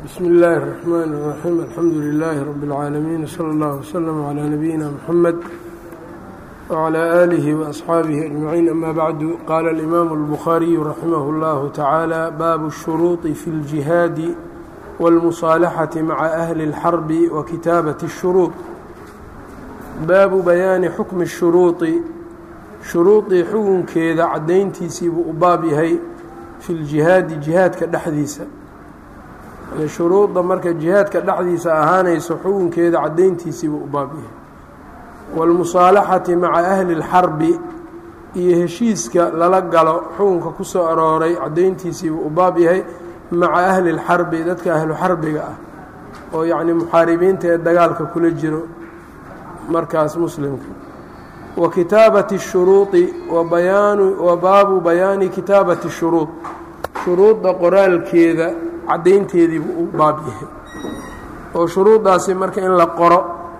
bsmi اllahi الرحmn الرaxيim alxamdu لilaahi rab اlcaalamiin slى اllah wslm عlى nabiyina mxamed wعlى آlihi وaصxaabihi أجmaciin ama bacdu qaala اlimaamu الbukhaariyu raximah اllahu tacaala baabu الshuruuطi fi اljihaadi wاlmusaalaxati maca ahli اlxarbi wa kitaabaةi الshuruuط baabu bayaani xukmi الshuruuطi shuruudii xukunkeeda caddayntiisii buu u baab yahay fi ljihaadi jihaadka dhexdiisa shuruudda marka jihaadka dhexdiisa ahaanayso xukunkeeda caddayntiisii buu u baab yahay waalmusaalaxati maca ahli اlxarbi iyo heshiiska lala galo xukunka ku soo arooray caddayntiisii buu u baab yahay maca ahli اlxarbi dadka ahlu xarbiga ah oo yacni muxaaribiinta ee dagaalka kula jiro markaas muslimka wa kitaabati الshuruuطi wa baabu bayaani kitaabati الshuruuط shuruudda qoraalkeeda caddaynteedii buu u baab yahay oo shuruuddaasi marka in la qoro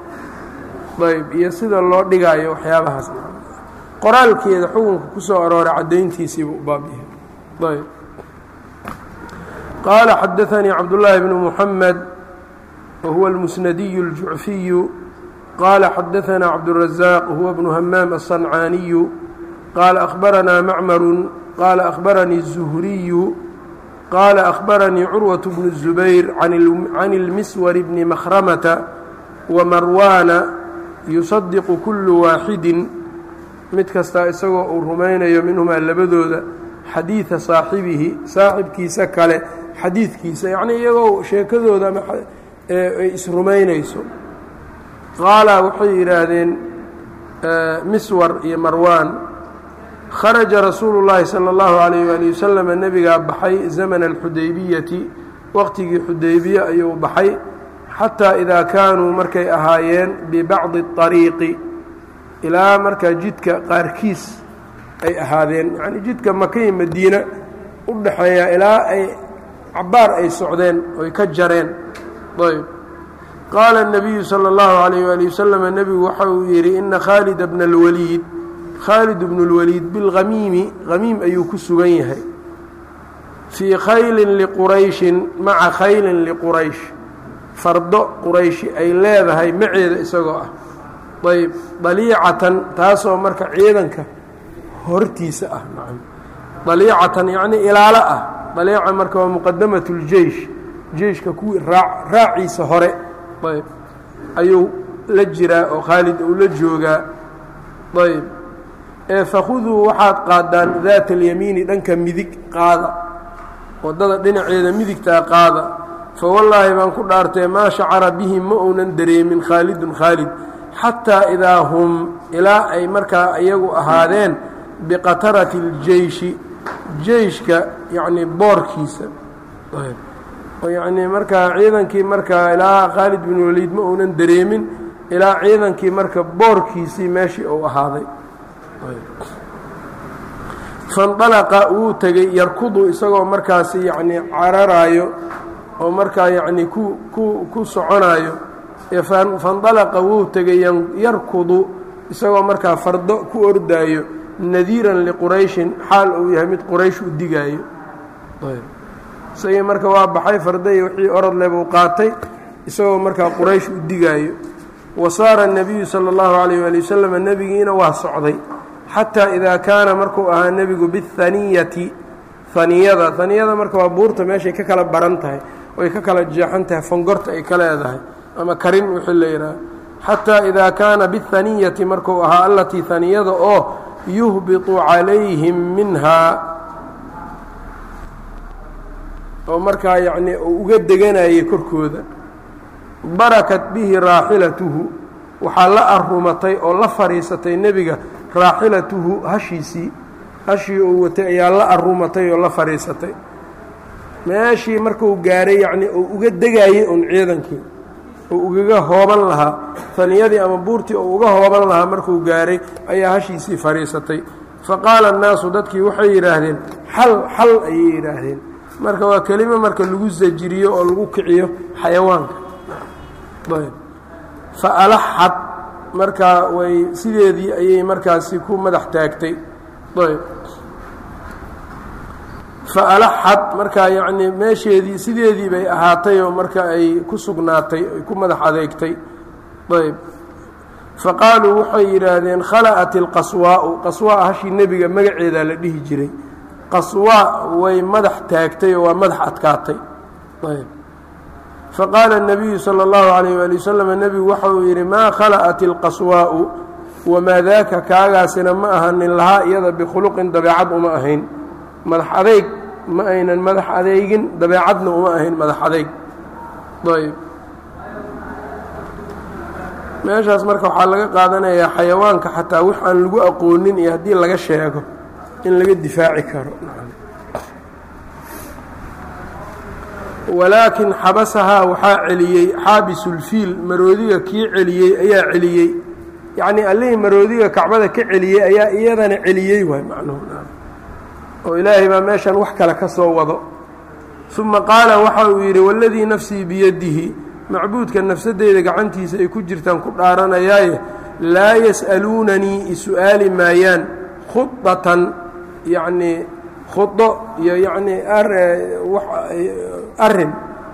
ayb iyo sida loo dhigaayo waxyaabahaas qoraalkeeda xukunka ku soo arooray caddayntiisii buu u baab yahay ayb qaala xadaثanii cabdullaahi bnu muxamed wa huwa اlmusnadiyu اljucfiyu qال xdثna cبدالرزاq هو بن hmام الصنعاaني qال أخبرnا معmر qال أخبرني الزهري qال أخبرني cروة بن الزبير عن المسور بن مخرمة ومrواna يصدق كل waaxد mid kasta isagoo uu rumaynayo minهmaa labadooda xadيiثa صaaxibihi saaxibkiisa kale xadiidkiisa yعnii iyagoo sheekadooda ay isrumaynayso qaala waxay yidhaahdeen miswar iyo marwaan kharaja rasuulu llaahi sala allahu calayh waali wasalam nebigaa baxay zamana alxudaybiyati waqtigii xudaybiye ayuu baxay xataa idaa kaanuu markay ahaayeen bibacdi اطariiqi ilaa markaa jidka qaarkiis ay ahaadeen yacnii jidka maka iyo madiina u dhaxeeya ilaa ay cabbaar ay socdeen oy ka jareen ayb qaala الnabiyu salى اllahu عalayh ali wasalam nebigu waxa uu yidhi ina khaalida bna اlwaliid khaalid bnu اlwaliid bilhamiimi hamiim ayuu ku sugan yahay fii khaylin liqurayshin maca khaylin liquraysh fardo qurayshi ay leedahay maceeda isagoo ah ayb daliicatan taasoo marka ciidanka hortiisa ah daliicatan yacnii ilaalo ah daliica marka waa muqadamat اljeish jeiشhka kuwii raaciisa hore ayb ayuu la jiraa oo khaalid uu la joogaa ayb ee fakhuduu waxaad qaadaan daata اlyamiini dhanka midig qaada waddada dhinaceeda midigtaa qaada fawallaahi baan ku dhaartee maa shacara bihi ma uunan dareemin khaalidun khaalid xataa idaa hum ilaa ay markaa iyagu ahaadeen biqatarati اljeiشhi jeiشhka yacnii boorkiisa yacnii markaa ciidankii markaa ilaa khaalid bin waliid ma uunan dareemin ilaa ciidankii marka boorkiisii meeshii uu ahaaday fandalaqa wuu tegey yarkudu isagoo markaasi yacnii cararaayo oo markaa yacnii ku ku ku soconaayo fandalaqa wuu tegey yarkudu isagoo markaa fardo ku ordaayo nadiiran liqurayshin xaal uu yahay mid quraysh u digaayo isagii marka waa baxay farday wixii orodle buu qaatay isagoo markaa quraysh u digaayo wa saara الnabiyu salى اllahu عalayh ali wasalam nebigiina waa socday xataa idaa kaana markuu ahaa nebigu bihaniyati haniyada haniyada marka waa buurta meeshay ka kala baran tahay oy ka kala jeexan tahay fongorta ay ka leedahay ama karin wixii la yidhaaha xataa idaa kaana bihaniyati markuu ahaa allatii haniyada oo yuhbiطu calayhim minhaa oo markaa yacnii uu uga deganayay korkooda barakat bihi raaxilatuhu waxaa la arumatay oo la fadhiisatay nebiga raaxilatuhu hashiisii hashii uu watay ayaa la arumatay oo la fadhiisatay meeshii markuu gaaray yacnii uu uga degaayey un ciidankii uu ugaga hooban lahaa haniyadii ama buurtii uu uga hooban lahaa markuu gaaray ayaa hashiisii fadhiisatay faqaala annaasu dadkii waxay yidhaahdeen xal xal ayay yidhaahdeen marka waa kelimo marka lagu sajiriyo oo lagu kiciyo xayawaanka fa alaxad markaa way sideedii ayay markaasi ku madax taagtay ayb fa alaxad markaa yacnii meesheedii sideedii bay ahaatay oo marka ay ku sugnaatay ay ku madax adeegtay ayb fa qaaluu waxay yidhaahdeen khala'at ilqaswaa'u qaswaa hashii nebiga magaceedaa la dhihi jiray qaswaa way madax taagtay oo waa madax adkaatay ayb faqaala الnabiyu salى اllahu عalayh waali wasalam nebigu waxa uu yidhi maa khala'at ilqaswaa'u wamaa daaka kaagaasina ma ahanin lahaa iyada bikhuluqin dabeecad uma ahayn madax adeyg ma aynan madax adeygin dabeecadna uma ahayn madax adeyg ayb meeshaas marka waxaa laga qaadanayaa xayawaanka xataa wax aan lagu aqoonin iyo haddii laga sheego in laga difaaci karo walaakin xabasahaa waxaa celiyey xaabisulfiil maroodiga kii celiyey ayaa celiyey yacnii allihii maroodiga kacbada ka celiyey ayaa iyadana celiyey waay macnuhu oo ilaahay baa meeshan wax kale ka soo wado uma qaala waxa uu yidhi waladii nafsii biyadihi macbuudka nafsadeyda gacantiisa ay ku jirtaan ku dhaaranayaaye laa yas'aluunanii isu'aali maayaan khudatan yacnii khudo iyo yacnii arrin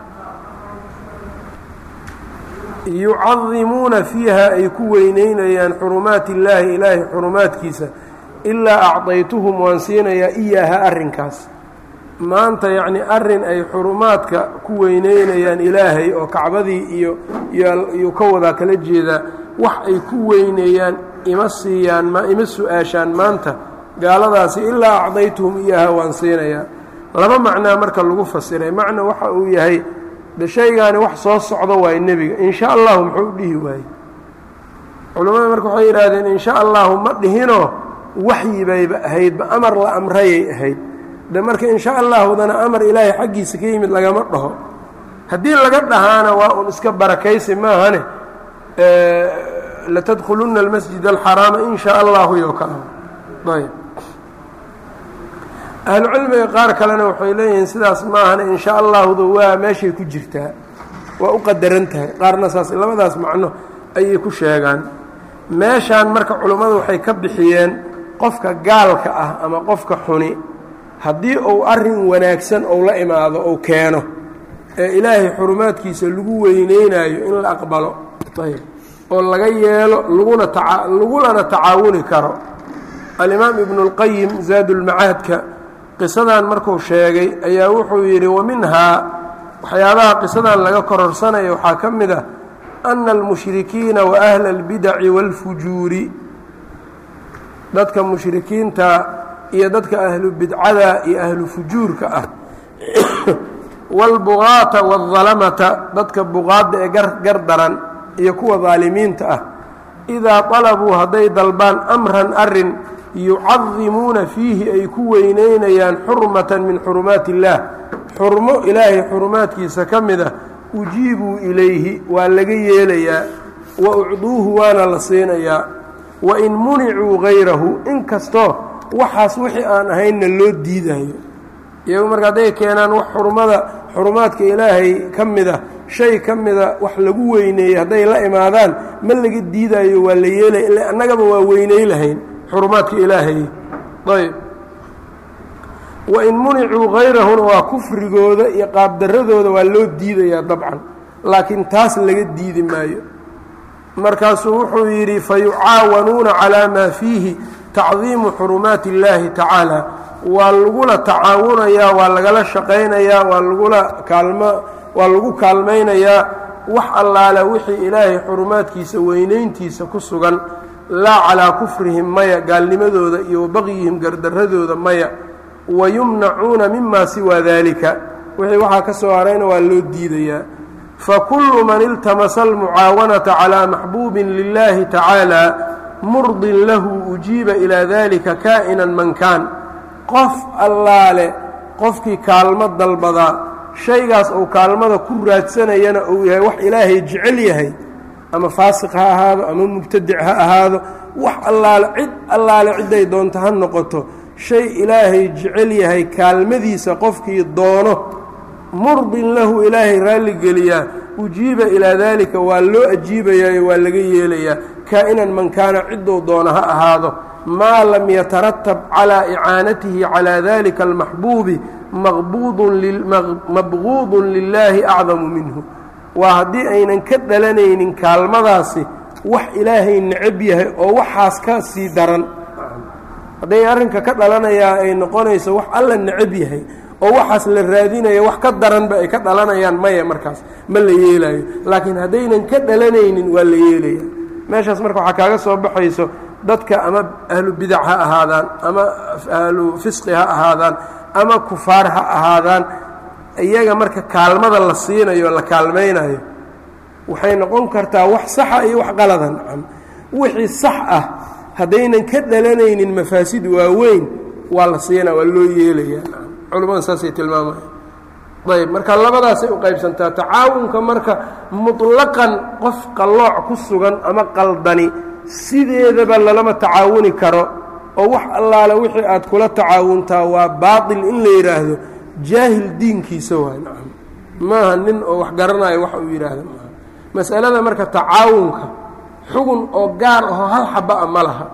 yucadimuuna fiiha ay ku weyneynayaan xurumaati illaahi ilaahay xurumaadkiisa ilaa acdaytuhum waan siinayaa iyaaha arrinkaas maanta yacnii arrin ay xurumaadka ku weyneynayaan ilaahay oo kacbadii iyo iyuu ka wadaa kala jeedaa wax ay ku weyneeyaan ima siiyaan ima su-aashaan maanta gaaladaasi ilaa acdaytuhum iyaaha waan siinayaa laba macnaa marka lagu fasiray macna waxa uu yahay de shaygaani wax soo socdo waaye nebiga in sha allahu muxuu u dhihi waayey culammada marka waxay yidhaahdeen in sha allahu ma dhihinoo waxyi bayba ahaydba amar la amrayay ahayd de marka in sha allaahudana amar ilaahay xaggiisa ka yimid lagama dhaho haddii laga dhahaana waa un iska barakaysi maahane latadkhulunna almasjid alxaraama in sha allahu yo kale ayb ahlucilmiga qaar kalena waxay leeyihiin sidaas maahane in sha allahuda waa meeshay ku jirtaa waa u qadaran tahay qaarna saas labadaas macno ayay ku sheegaan meeshaan marka culummadu waxay ka bixiyeen qofka gaalka ah ama qofka xuni haddii uu arrin wanaagsan ou la imaado ou keeno ee ilaahay xurumaadkiisa lagu weyneynaayo in la aqbalo ayb oo laga yeelo laguna taa lagulana tacaawuni karo alimaam ibnu اlqayim zaadulmacaadka qisadan markuu sheegay ayaa wuxuu yidhi wa minhaa waxyaabaha qisadan laga kororsanaya waxaa ka mid ah ana almushrikiina wa ahla اlbidaci wاlfujuuri dadka mushrikiinta iyo dadka ahlu bidcada iyo ahlu fujuurka ah wاlbugaata wاdalamata dadka buqaadda ee gar daran iyo kuwa daalimiinta ah idaa طalabuu hadday dalbaan amran arin yucadimuuna fiihi ay ku weyneynayaan xurmatan min xurumaati اllaah xurmo ilaahay xurumaadkiisa ka mid ah ujiibuu ilayhi waa laga yeelayaa wa ucduuhu waana la siinayaa wain municuu gayrahu inkastoo waxaas wixii aan ahaynna loo diidayo iyagu marka hadday keenaan wax xurmada xurumaadka ilaahay ka mida shay ka mida wax lagu weyneeyey hadday la imaadaan ma laga diidaayo waa la yeelaya ila annagaba waa weyney lahayn xurumaadka ilaahay ayb wain municuu gayrahuna waa kufrigooda iyo qaabdaradooda waa loo diidayaa dabcan laakiin taas laga diidi maayo markaasuu wuxuu yidhi fayucaawanuuna calaa maa fiihi tacdiimu xurumaati اllaahi tacaala waa lagula tacaawunayaa waa lagala shaqaynayaa waa lagula kaalmo waa lagu kaalmaynayaa wax allaale wixii ilaahay xurumaadkiisa weynayntiisa ku sugan laa calaa kufrihim maya gaalnimadooda iyo wabaqyihim gardaradooda maya wayumnacuuna mima siwaa daalika wixii waxaa ka soo harayna waa loo diidayaa fakullu man iltamasa almucaawanata calaa maxbuubin lilahi tacaala murdin lahu ujiiba ilaa dalika kaa'inan man kaan qof allaale qofkii kaalmo dalbadaa shaygaas uu kaalmada ku raadsanayana uu yahay wax ilaahay jecel yahay ama faasiq ha ahaado ama mubtadic ha ahaado wax allaale cid allaale cidday doonto ha noqoto shay ilaahay jecel yahay kaalmadiisa qofkii doono murdin lahu ilaahay raalligeliyaa ujiiba ilaa daalika waa loo ajiibayaayo waa laga yeelayaa kaa'inan man kaana cidduu doono ha ahaado maa lam yataratab calaa icaanatihi calaa dalika almaxbuubi mabquudun lilaahi acdamu minhu waa haddii aynan ka dhalanaynin kaalmadaasi wax ilaahay necab yahay oo waxaas ka sii daran hadday arrinka ka dhalanayaa ay noqonayso wax alla necab yahay oo waxaas la raadinayo wax ka daranba ay ka dhalanayaan maya markaas ma la yeelaayo laakiin haddaynan ka dhalanaynin waa la yeelaya meeshaas marka waxaa kaaga soo baxayso dadka ama ahlu bidac ha ahaadaan ama ahlu fisqi ha ahaadaan ama kufaar ha ahaadaan iyaga marka kaalmada la siinayo o la kaalmaynayo waxay noqon kartaa wax saxa iyo wax qalada nacam wixii sax ah haddaynan ka dhalanaynin mafaasid waaweyn waa la siinaa waa loo yeelaya culimmada saasay tilmaamaya ayb marka labadaasay u qaybsantaa tacaawunka marka muطlaqan qof qallooc ku sugan ama qaldani sideedaba lalama tacaawuni karo oo wax allaale wixii aad kula tacaawuntaa waa baaطil in la yidhaahdo jaahil diinkiisa waay nacam maaha nin oo wax garanayo wax uu yidhaahdo maaha mas'alada marka tacaawunka xugun oo gaar ahoo hal xaba a ma laha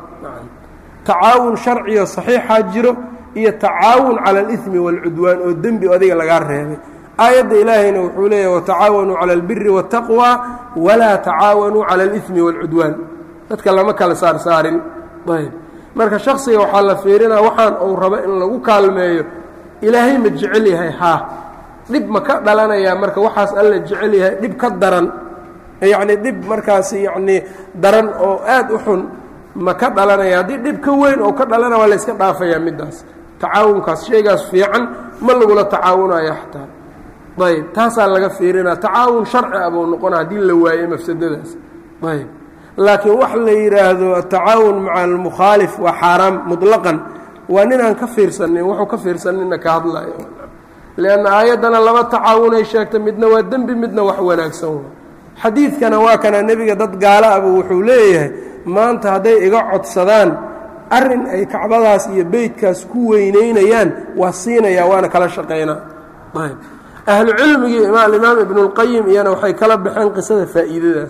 tacaawun sharciyo saxiixaa jiro iyo tacaawun cala alimi wاlcudwaan oo dembi adiga lagaa reebay aayadda ilaahayna wuxuu leeyahy watacaawanuu cala albiri waاtaqwى walaa tacaawanuu cala alimi wاlcudwaan dadka lama kala saarsaarin ayb marka shaksiga waxaa la fiirinaa waxaan uu rabo in lagu kaalmeeyo ilaahay ma jecel yahay haa dhib ma ka dhalanayaa marka waxaas alla jecel yahay dhib ka daran yacnii dhib markaasi yacnii daran oo aad u xun ma ka dhalanaya haddii dhib ka weyn oo ka dhalana waa layska dhaafayaa middaas tacaawunkaas shaygaas fiican ma lagula tacaawunayo xataa ayb taasaa laga fiirinaa tacaawun sharci ah buu noqona haddii la waayo mafsadadaas ayb laakiin wax la yidhaahdo atacaawun maca almukhaalif waa xaaraam muطlaqan waa nin aan ka fiirsanin wuxuu ka fiirsanina ka hadlayo lianna aayaddana laba tacaawunay sheegta midna waa dembi midna wax wanaagsan xadiidkana waa kana nebiga dad gaala aba wuxuu leeyahay maanta hadday iga codsadaan arrin ay kacbadaas iyo beydkaas ku weynaynayaan waa siinayaa waana kala shaqaynaa ayb ahlu cilmigii alimaam ibnulqayim iyana waxay kala baxeen qisada faa'iidadaas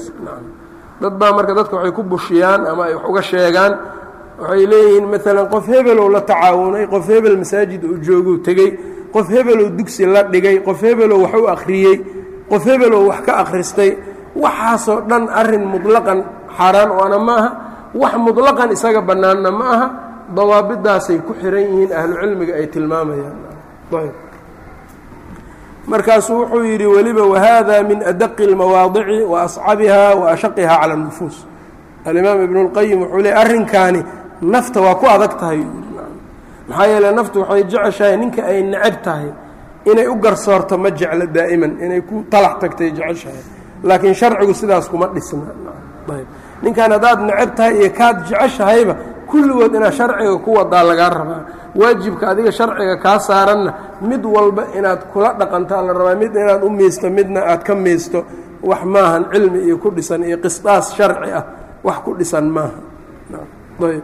dad baa marka dadka waxay ku bushiyaan ama ay wax uga sheegaan waxay leeyihiin maalan qof hebelow la tacaawunay qof hebel masaajid uu jooguu tegey qof hebelow dugsi la dhigay qof hebelow wax u akhriyey qof hebelow wax ka akhristay waxaasoo dhan arrin muطlaqan xaaraan oana ma aha wax muطlaqan isaga bannaanna ma aha dawaabidaasay ku xihan yihiin ahlu cilmiga ay tilmaamayaan markaasuu wuxuu yidhi weliba wahada min adaqi اlmawaadici wa ascabiha wa ashaqiha cala اnufuus alimaam ibn اlqayim wuxuu leey arrinkaani nafta waa ku adag tahay maxaa yeele naftu waxay jeceshahay ninka ay necab tahay inay u garsoorto ma jeclo daa'iman inay ku talax tagtay jeceshahay laakiin sharcigu sidaas kuma dhisna ayb ninkan haddaad necab tahay iyo kaad jeceshahayba kulligood inaad sharciga ku wadaa lagaa rabaa waajibka adiga sharciga kaa saaranna mid walba inaad kula dhaqantaa la rabaa mid inaad u miisto midna aad ka miisto wax maahan cilmi iyo ku dhisan iyo qisdaas sharci ah wax ku dhisan maaha ayb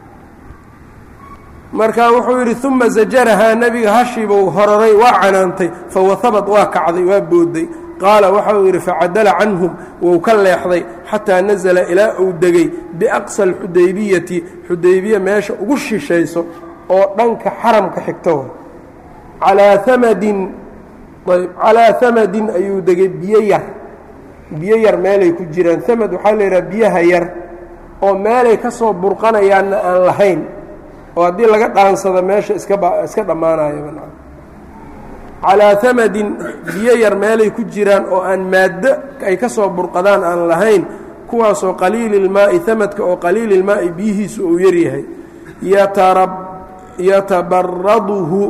marka wuxuu yidhi uma zajarahaa nebiga hashiibuu hororay waa canaantay fawahabad waa kacday waa booday qaala waxa uu yidhi facadala canhum wou ka leexday xataa nasala ilaa uu degay biaqsa alxudaybiyati xudaybiya meesha ugu shishayso oo dhanka xaramka xigto calaa amadin ayb calaa hamadin ayuu degay biyo yar biyo yar meelay ku jiraan amad waxaa la yidhaha biyaha yar oo meelay ka soo burqanayaanna aan lahayn oo haddii laga dhaansado meesha iskaba iska dhammaanayaba calaa amadin biyo yar meelay ku jiraan oo aan maaddo ay ka soo burqadaan aan lahayn kuwaasoo qaliili ilmaa'i amadka oo qaliili ilmaa'i biyihiisu uu yaryahay yatabaraduhu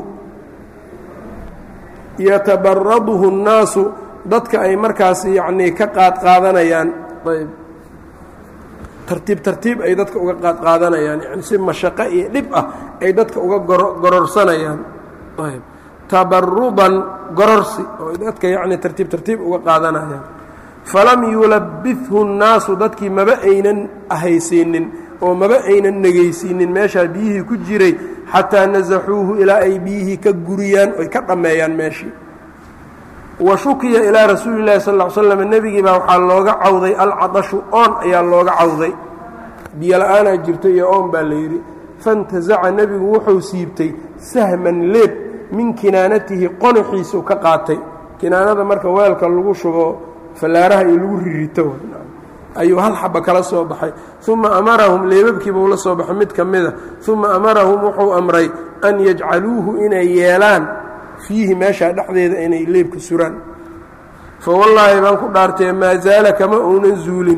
yatabaraduhu الnaasu dadka ay markaas yacnii ka qaad qaadanayaan ayb tartiib tartiib ay dadka uga qaad qaadanayaan yani si mashaqo iyo dhib ah ay dadka uga gororsanayaan ayb tabarudan gororsi oo dadka yacni tartiib tartiib uga qaadanayaan falam yulabithu الnaasu dadkii maba aynan ahaysiinin oo maba aynan negaysiinin meeshaa biyihii ku jiray xataa nasaxuuhu ilaa ay biyihii ka guriyaan oy ka dhammeeyaan meeshii wa shukiya ilaa rasuuli llahi sal l slam nebigii baa waxaa looga cawday alcadashu oon ayaa looga cawday biyo la-aanaa jirto iyo oon baa la yidhi fantasaca nebigu wuxuu siibtay sahman leeb min kinaanatihi qonaxiisuu ka qaatay kinaanada marka weelka lagu shubo fallaaraha iyo lagu ririto ayuu hal xaba kala soo baxay uma amarahum leebabkiibuu la soo baxay mid ka mida uma amarahum wuxuu amray an yajcaluuhu inay yeelaan fiihi meeshaa dhexdeeda inay leebka suraan fa wallaahi baan ku dhaartee maa zaala kama uunan zuulin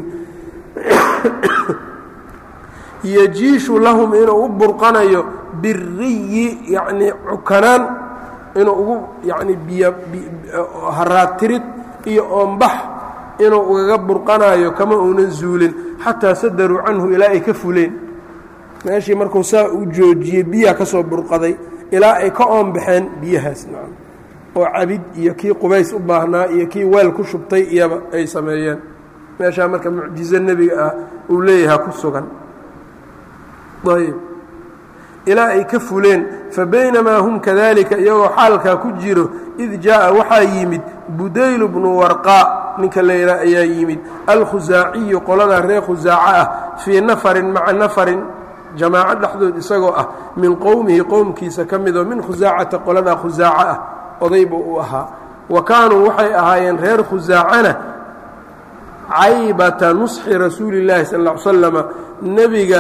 yajiishu lahum inuu u burqanayo biriyi yacnii cukanaan inuu ugu yacni biyo haraadtirid iyo oombax inuu ugaga burqanayo kama uunan zuulin xataa sadaruu canhu ilaa ay ka fuleen meeshii markuu saa u joojiyey biyaa ka soo burqaday ilaa ay ka oombaxeen biyahaas nacam oo cabid iyo kii qubays u baahnaa iyo kii weel ku shubtay iyaba ay sameeyeen meeshaa marka mucjizo nebiga ah uu leeyahaa ku sugan ayb ilaa ay ka fuleen fabaynamaa hum kadalika iyagoo xaalkaa ku jiro id jaa'a waxaa yimid budaylu bnu warqaa ninka layidhaha ayaa yimid alkhusaaciyu qoladaa reer khusaaco ah fii nafarin maca nafarin jamaaco dhexdood isagoo ah min qowmihi qowmkiisa ka midoo min khusaacata qoladaa khusaaco ah odayba u ahaa wa kaanuu waxay ahaayeen reer khusaacana caybata nusxi rasuuli اllaahi sal ا l slama nebiga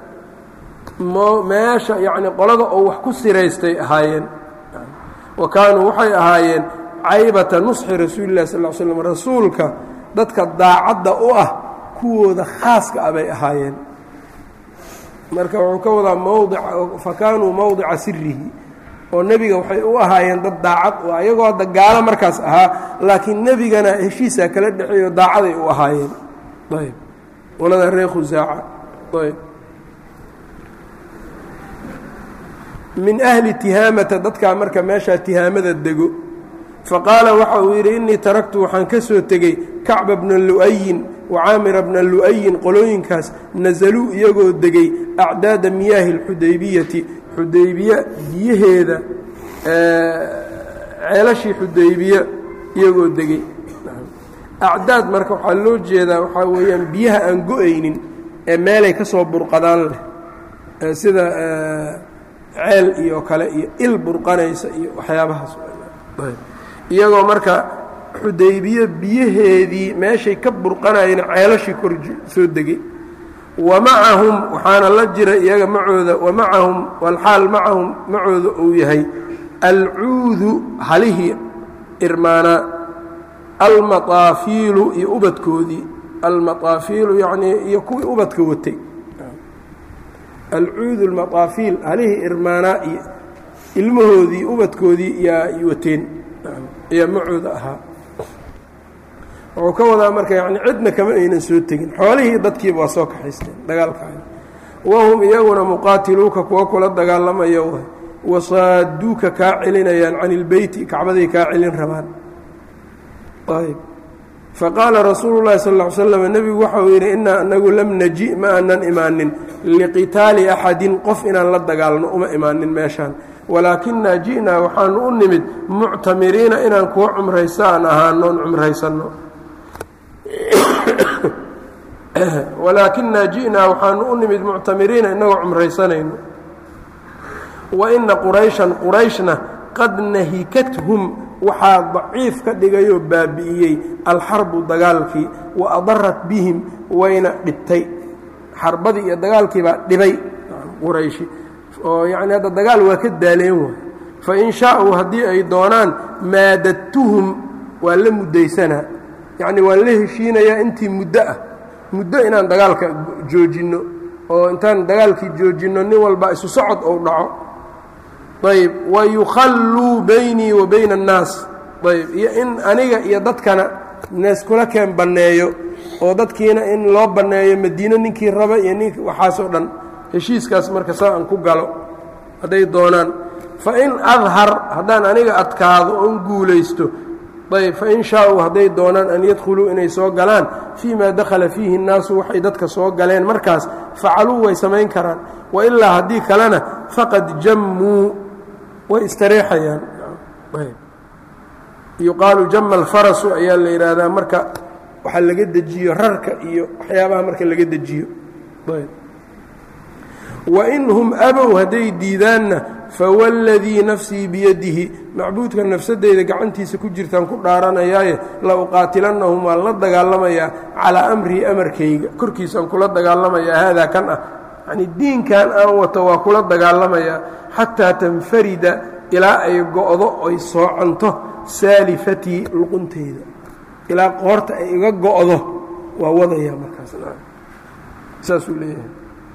meesha yacni qolada oo wax ku siraystay ahaayeen wa kaanuu waxay ahaayeen caybata nusxi rasuuli llahi sal l slam rasuulka dadka daacadda u ah kuwooda khaaska ah bay ahaayeen marka wuxuu ka wadaa mowdica fa kaanuu mowdica sirihi oo nebiga waxay u ahaayeen dad daacad u ah iyagoo hadda gaalo markaas ahaa laakiin nebigana heshiisaa kala dhexeeyo daacaday u ahaayeen ayb qolada reer khusaaca ayb min ahli tihaamata dadkaa marka meeshaa tihaamada dego faqaala waxa uu yidhi innii taraktu waxaan ka soo tegey kacba bna lu'ayin wa caamira bna lu'ayin qolooyinkaas nasaluu iyagoo degay acdaada miyaahi اlxudaybiyati xudaybiye biyaheeda ceelashii xudaybiye iyagoo degey acdaad marka waxaa loo jeedaa waxaa weeyaan biyaha aan go-aynin ee meelay ka soo burqadaan leh sida ceel iyo kale iyo il burqanaysa iyo waxyaabahaas iyagoo marka xudaybiye biyaheedii meeshay ka burqanayeen ceelashii kor soo degey wa macahum waxaana la jira iyaga macooda wa macahum walxaal macahum macooda uu yahay alcuudu halihii irmaanaa almaطaafiilu iyo ubadkoodii almaطaafiilu yacnii iyo kuwii ubadka watay alcuudu almaطaafiil halihii irmaanaa iyo ilmahoodii ubadkoodii yaa wateen ayaa macooda ahaa wuxuu ka wadaa marka yani cidna kama aynan soo tegin xoolihii dadkiiba waa soo kaxaysteen dagaalkaani wahum iyaguna muqaatiluuka kuwa kula dagaalamaya waay wasaaduuka kaa celinayaan can ilbeyti kacbaday kaa celin rabaan ayb faqaala rasuulu llahi sal ll ly slam nebigu waxauu yidhi innaa anagu lam naji ma aanan imaanin liqitaali axadin qof inaan la dagaalno uma imaanin meeshaan walaakinaa ji'naa waxaanu u nimid muctamiriina inaan kuwa cumraysa aan ahaanoon cumraysanno walaakinaa ji'naa waxaanu u nimid muctamiriina inagoo cumraysanayno wa inna qurayshan qurayshna qad nahikathum waxaa daciif ka dhigayoo baabi'iyey alxarbu dagaalkii wa adarat bihim wayna dhibtay xarbadii iyo dagaalkii baa dhibay qurayshi oo yacni hadda dagaal waa ka daaleen waay fa in shaauu haddii ay doonaan maadadtuhum waa la muddaysanaa yacni waan la heshiinayaa intii muddo ah muddo inaan dagaalka joojinno oo intaan dagaalkii joojinno nin walba isu socod ou dhaco ayb wa yukhalluu baynii wa bayna annaas ayb iyo in aniga iyo dadkana naiskula keen banneeyo oo dadkiina in loo banneeyo madiino ninkii raba iyo nink waxaasoo dhan heshiiskaas marka saa aan ku galo hadday doonaan fa in adhar haddaan aniga adkaado oon guulaysto ayb fain shaauu hadday doonaan an yadkhuluu inay soo galaan fii ma dakhala fiihi الnaasu waxay dadka soo galeen markaas facaluu way samayn karaan wailaa haddii kalena faqad jammuu way istareexayaan yuqaalu jama alfarasu ayaa la yidhaahdaa marka waxaa laga dejiyo rarka iyo waxyaabaha marka laga dejiyo wain hum abow hadday diidaanna fawاladii nafsii biyadihi macbuudka nafsadeyda gacantiisa ku jirtaan ku dhaaranayaaye la uqaatilannahum waan la dagaalamayaa calaa amrii amarkayga korkiisaan kula dagaalamayaa haadaa kan ah yacnii diinkan aan wato waa kula dagaalamayaa xataa tanfarida ilaa ay go'do oy soocanto saalifatii luqunteyda ilaa qoorta ay iga go'do waa wadayaa markaas saasuu leeyahay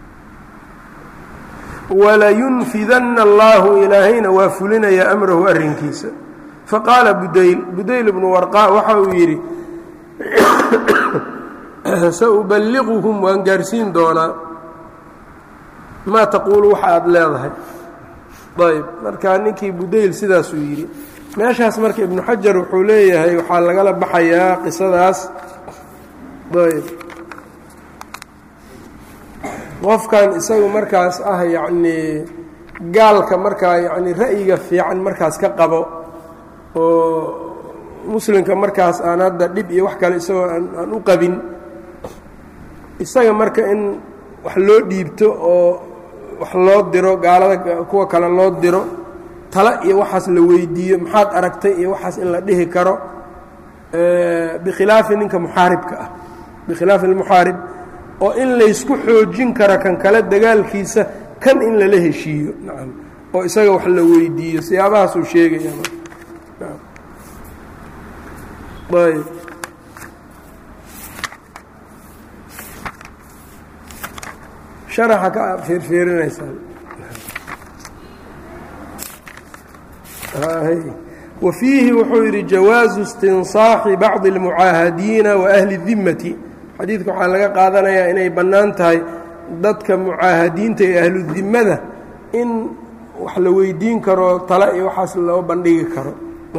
walayunfidanna allaahu ilaahayna waa fulinayaa amrahu arrinkiisa faqaala budayl budayl bnu warqaa waxa uu yidhi sauballiquhum waan gaarsiin doonaa maa taquulu waxa aad leedahay ayb marka ninkii budayl sidaasuu yidhi meeshaas marka ibnu xajar wuxuu leeyahay waxaa lagala baxayaa qisadaas ayb qofkan isagu markaas ah yacnii gaalka markaa yacni ra'yiga fiican markaas ka qabo oo muslimka markaas aan hadda dhib iyo wax kale isagoo aan u qabin isaga marka in wax loo dhiibto oo wax loo diro gaalada kuwa kale loo diro tala iyo waxaas la weydiiyo maxaad aragtay iyo waxaas in la dhihi karo bikhilaafi ninka muxaaribka ah bikhilaafi almuxaarib oo in laysku xoojin karo kan kale dagaalkiisa kan in lala heshiiyo nacam oo isaga wax la weydiiyo siyaabahaasuu sheegaya ayb sharaxa ka fiirfiirinaysaa wa fiihi wuxuu yidhi jawaazu istinsaaxi bacdi اlmucaahadiina wa ahli الdimati xadiidka waxaa laga qaadanayaa inay bannaan tahay dadka mucaahadiinta ee ahludimmada in wax la weydiin karo tale iyo waxaas loo bandhigi karo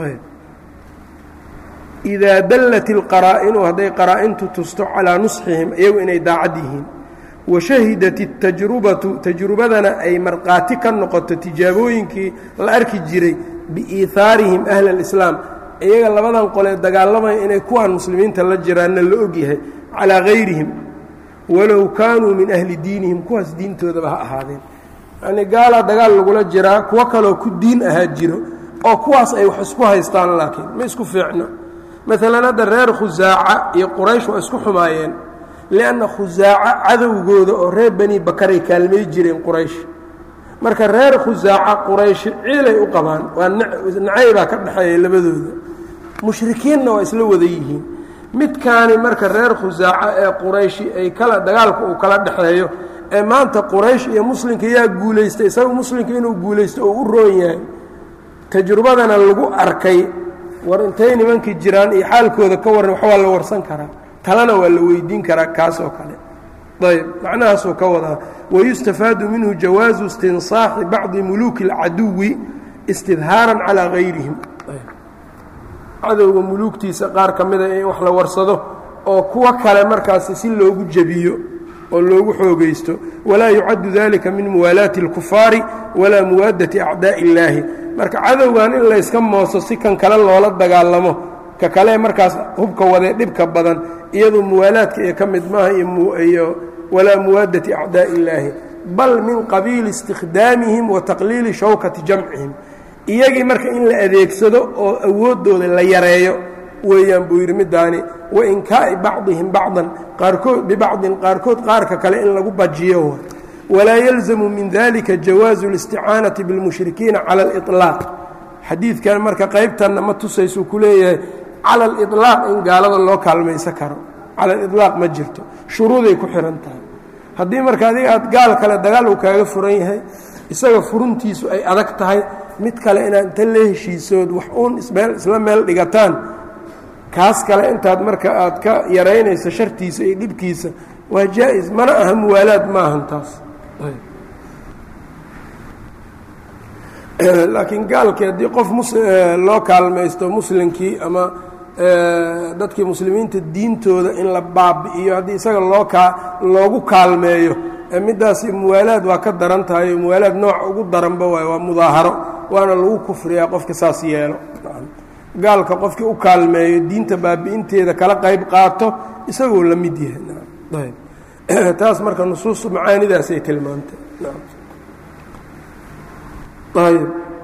idaa dallat ilqaraa'inu hadday qaraa-intu tusto calaa nusxihim iyagu inay daacad yihiin wa shahidat اtajrubatu tajrubadana ay markhaati ka noqoto tijaabooyinkii la arki jiray biiihaarihim ahla اlislaam iyaga labadan qolee dagaalamaya inay kuwaan muslimiinta la jiraanna la ogyahay calaa gayrihim walow kaanuu min ahli diinihim kuwaas diintoodaba ha ahaadeen yacnii gaalaa dagaal lagula jiraa kuwo kaloo ku diin ahaa jiro oo kuwaas ay wax isku haystaan laakiin ma isku fiicno maalan hadda reer khusaaca iyo quraysh waa isku xumaayeen lianna khusaaca cadowgooda oo reer bani bakaray kaalmay jireen quraysh marka reer khusaaca qurayshi ciilay u qabaan waa nacaybaa ka dhexeeya labadooda mushrikiinna waa isla wada yihiin midkaani marka reer khusaaca ee qurayshi ay kala dagaalka uu kala dhexeeyo ee maanta quraysh iyo muslimka yaa guulaystay isaga muslimka inuu guulaysto oo u roon yahay tajrubadana lagu arkay war intay nimankii jiraan iyo xaalkooda ka warran wax waa la warsan karaa talena waa la weydiin karaa kaas oo kale ayb macnahaasuu ka wadaa wayustafaadu minhu jawaazu istinsaaxi bacdi muluuki اlcaduwi istidhaaran calaa gayrihim cadowga muluugtiisa qaar ka mida in wax la warsado oo kuwo kale markaasi si loogu jebiyo oo loogu xoogaysto walaa yucaddu dalika min muwaalaati اlkufaari walaa muwaadati acdaaءi اllaahi marka cadowgan in layska mooso si kan kale loola dagaalamo ka kale markaas hubka wadee dhibka badan iyadoo muwaalaadka ee ka mid maaha iyo walaa muwaadati acdaaءi اllaahi bal min qabiili istikhdaamihim wa taqliili shawkati jamcihim iyagii marka in la adeegsado oo awooddooda la yareeyo weeyaan buu yidhi middaani wa inkaa'i bacdihim bacdan qaarkood bibacdin qaarkood qaarka kale in lagu bajiyo walaa yalzamu min dalika jawaazu اlisticaanati biاlmushrikiina cala اliطlaaq xadiidkan marka qaybtanna ma tusaysuu ku leeyahay cala aliطlaaq in gaalada loo kaalmaysan karo cala aliطlaaq ma jirto shuruuday ku xihan tahay haddii marka adiga aad gaal kale dagaal uu kaaga furan yahay isaga furuntiisu ay adag tahay mid kale inaad inta la heshiisood wax uun meel isla meel dhigataan kaas kale intaad marka aad ka yaraynayso shartiisa iyo dhibkiisa waa jaa-is mana aha muwaalaad ma ahan taas laakiin gaalkii haddii qof mus loo kaalmaysto muslimkii ama dadkii muslimiinta diintooda in la baabi'iyo haddii isaga loo kaa loogu kaalmeeyo middaasi muwaalaad waa ka daran tahay muwaalaad nooca ugu daranba waay waa mudaaharo waana lagu kufriyaa qofka saas yeelo gaalka qofkii u kaalmeeyo diinta baabi'inteeda kala qayb qaato isagoo la mid yahay taas marka nusuustu macaanidaasay tilmaantay ayb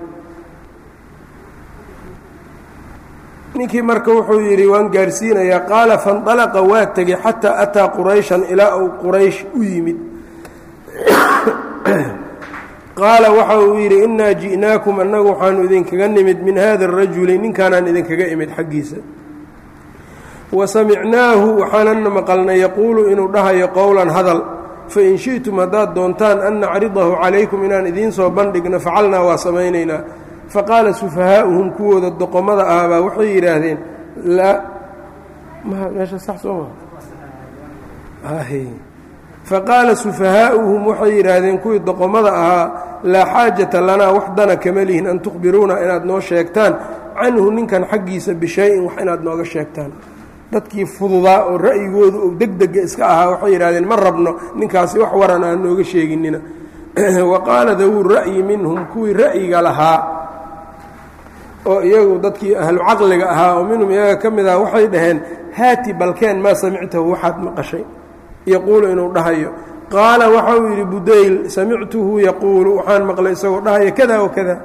ninkii marka wuxuu yidhi waan gaarsiinayaa qaala faاnطalaqa waa tegey xataa ataa qurayshan ilaa uu quraysh u yimid qaala waxa uu yidhi inaa ji'naakum annagu waxaanu idinkaga nimid min hada الrajuli ninkaanaan idinkaga imid xaggiisa wa samicnaahu waxaanana maqalnay yaquulu inuu dhahayo qowlan hadal fain shiئtum haddaad doontaan an nacridahu calaykum inaan idiin soo bandhigno facalnaa waa samaynaynaa faqaala sufahaa'uhum kuwooda doqomada ahbaa waxay yidhaahdeen meesha sax soo ma faqaala sufahaa'uhum waxay yidhaahdeen kuwii doqomada ahaa laa xaajata lanaa wax dana kama lihin an tukhbiruuna inaad noo sheegtaan canhu ninkan xaggiisa bishay-in wax inaad nooga sheegtaan dadkii fududaa oo ra'yigoodu oo degdega iska ahaa waxay yidhahdeen ma rabno ninkaasi wax waran aan nooga sheeginina wa qaala dawuu ra'yi minhum kuwii ra'yiga lahaa oo iyagu dadkii ahlu caqliga ahaa oo minhum iyaga ka mid ah waxay dhaheen haati balkeen maa samictahu waxaad maqashay yaquulu inuu dhahayo qaala waxa uu yidhi budayl samictuhu yaquulu waxaan maqlay isagoo dhahaya kada wakada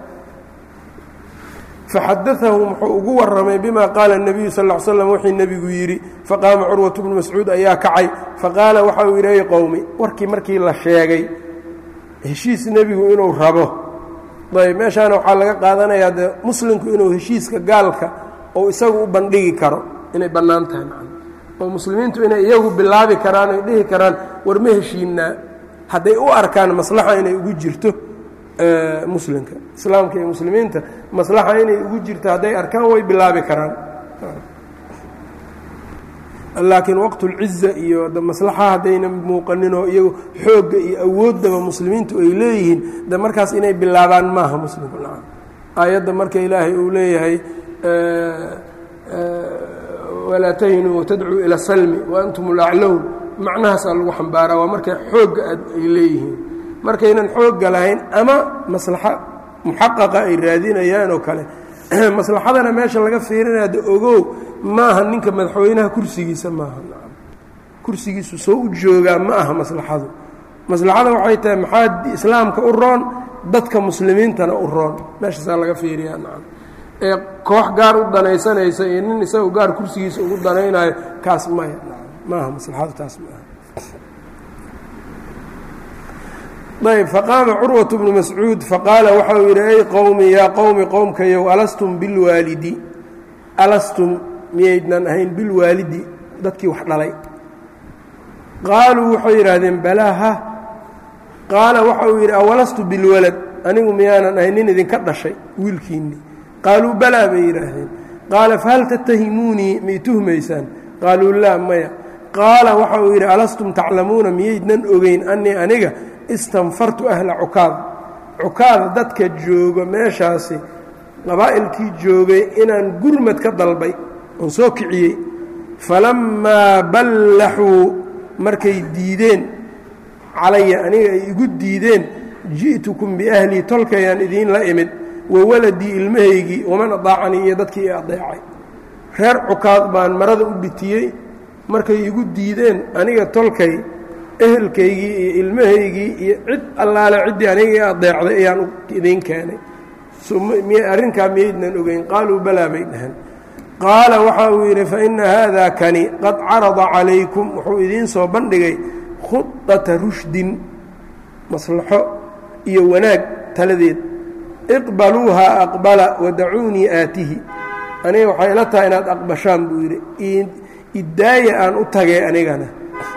faxadaahum wuxuu ugu warramay bima qaala الnabiyu sal ا slam wixii nebigu yidhi faqaama curwatu bnu mascuud ayaa kacay faqaala waxa uu yidhi ay qowmi warkii markii la sheegay heshiis nebigu inuu rabo ayb meeshaana waxaa laga qaadanayaa dee muslimku inuu heshiiska gaalka ou isagu u bandhigi karo inay bannaan tahay oo muslimiintu inay iyagu bilaabi karaan ay dhihi karaan war ma heshiinaa hadday u arkaan maslaxa inay ugu jirto muslimka islaamka iyo muslimiinta maslaxa inay ugu jirto hadday arkaan way bilaabi karaan laakiin waqtulciza iyo maslaxa haddayna muuqaninoo iyagu xoogga iyo awooddaba muslimiintu ay leeyihiin de markaas inay bilaabaan maaha muslimku nacam aayadda marka ilaahay uu leeyahay walaa tahinuu watadcuu ila salmi wa antum ulaclown macnahaasaa lagu xambaaraa waa markay xoogga ay leeyihiin markaynan xoogga lahayn ama maslaxa muxaqaqa ay raadinayaan oo kale maslaxadana meesha laga fiirinaya de ogow maaha ninka madaxweynaha kursigiisa maaha kursigiisu soo u joogaa ma aha maslaxadu maslaxada waxay tahay maxaa islaamka u roon dadka muslimiintana u roon meeshaasaa laga fiiriyaa nacam ee koox gaar u danaysanaysa iyo nin isagu gaar kursigiisa ugu danaynayo kaas maya maaha maslaxadu taas maaha ayb faqaama curwaة bnu mascuud faqaala waxa uu yidhi ay qowmi yaa qowmi qowmkayow alastum bilwaalidi alastum miyaydnan ahayn bilwaalidi dadkii wax dhalay qaaluu waxay yidhaahdeen balaa ha qaala waxa uu yidhi awalastu bilwalad anigu miyaanan ahayn nin idinka dhashay wiilkiinnii qaaluu balaa bay yidhaahdeen qaala fahal tattahimuunii may tuhmaysaan qaaluu laa maya qaala waxa uu yidhi alastum taclamuuna miyaydnan ogeyn anii aniga istanfartu ahla cukaad cukaad dadka jooga meeshaasi qabaa'ilkii joogay inaan gurmad ka dalbay oon soo kiciyey falammaa ballaxuu markay diideen calaya aniga ay igu diideen ji'tukum biahlii tolkayaan idiinla imid wa waladii ilmahaygii waman adaacanii iyo dadkii i adeecay reer cukaad baan marada u bitiyey markay igu diideen aniga tolkay ehelkaygii iyo ilmahaygii iyo cid allaale ciddii aniga i adeecday ayaan idiin keenay arrinkaa miyaydnan ogeyn qaaluu balaa bay dhaheen qaala waxa uu yidhi faina haada kani qad carada calaykum wuxuu idiin soo bandhigay khudata rushdin maslaxo iyo wanaag taladeed iqbaluuhaa aqbala wadacuunii aatihi aniga waxay ila tahay inaad aqbashaan buu yidhi iddaaya aan u tagay anigana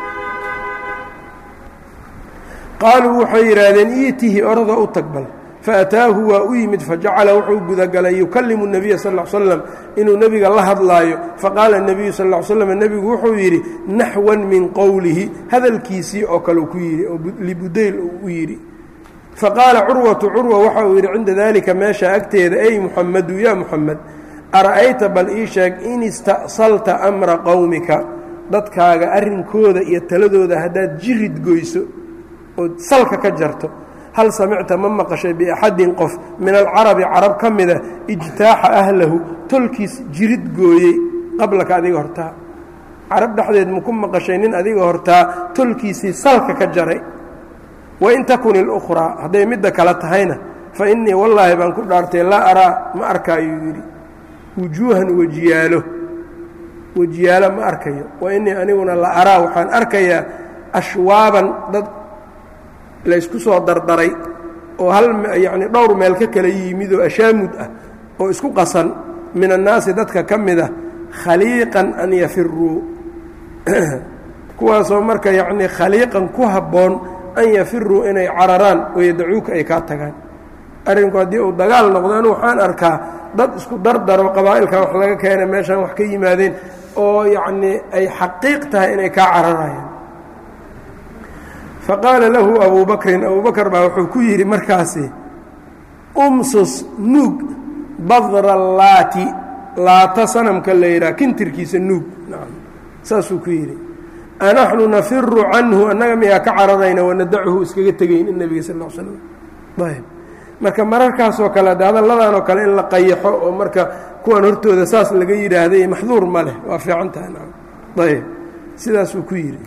qaaluu waxay yidhaahdeen iitihi orada u tagbal faataahu waa u yimid fajacala wuxuu gudagalay yukallimu nebiya sal l slam inuu nebiga la hadlaayo faqaala nebiyu sal l slam nebigu wuxuu yidhi naxwan min qowlihi hadalkiisii oo kale ku yidhi oo libudayl uu u yidhi faqaala curwatu curwa waxa uu yidhi cinda daalika meesha agteeda ey muxamadu yaa muxamed ara'ayta bal ii sheeg in ista'salta amra qowmika dadkaaga arrinkooda iyo taladooda haddaad jirid goyso ood salka ka jarto hal samicta ma maqashay biaxadin qof min alcarabi carab ka mida ijtaaxa ahlahu tolkiis jirid gooyey qablaka adiga hortaa carab dhexdeed maku maqashay nin adiga hortaa tolkiisii salka ka jaray wain takun ilukhraa hadday midda kale tahayna fa innii wallaahi baan ku dhaartay laa araa ma arkaayuu yidhi wujuuhan wejiyaalo wejiyaalo ma arkayo wa innii aniguna la araa waxaan arkayaa ashwaaban dad laysku soo dardaray oo hal yacni dhowr meel ka kala yimid oo ashaamud ah oo isku qasan min annaasi dadka ka mid ah khaliiqan an yafiruu kuwaasoo marka yacnii khaliiqan ku habboon an yafiruu inay cararaan oo yadacuuka ay kaa tagaan arrinku haddii uu dagaal noqdo anu waxaan arkaa dad isku dardaro qabaa'ilkan wax laga keena meeshaan wax ka yimaadeen oo yacnii ay xaqiiq tahay inay kaa cararayaan faqaala lahu abuu bakrin abuu bakr baa wuxuu ku yidhi markaasi umsus nuug badra laati laata sanamka la yidhaha kintirkiisa nuug saasuu ku yidhi anaxnu nafiru canhu annaga miyaa ka cararayna wanadachu iskaga tegayn in nebiga sal l slam ayb marka mararkaasoo kale de hadalladan oo kale in la qayaxo oo marka kuwan hortooda saas laga yidhaahday maxduur ma leh waa fiican tahay ayb sidaasuu ku yidhi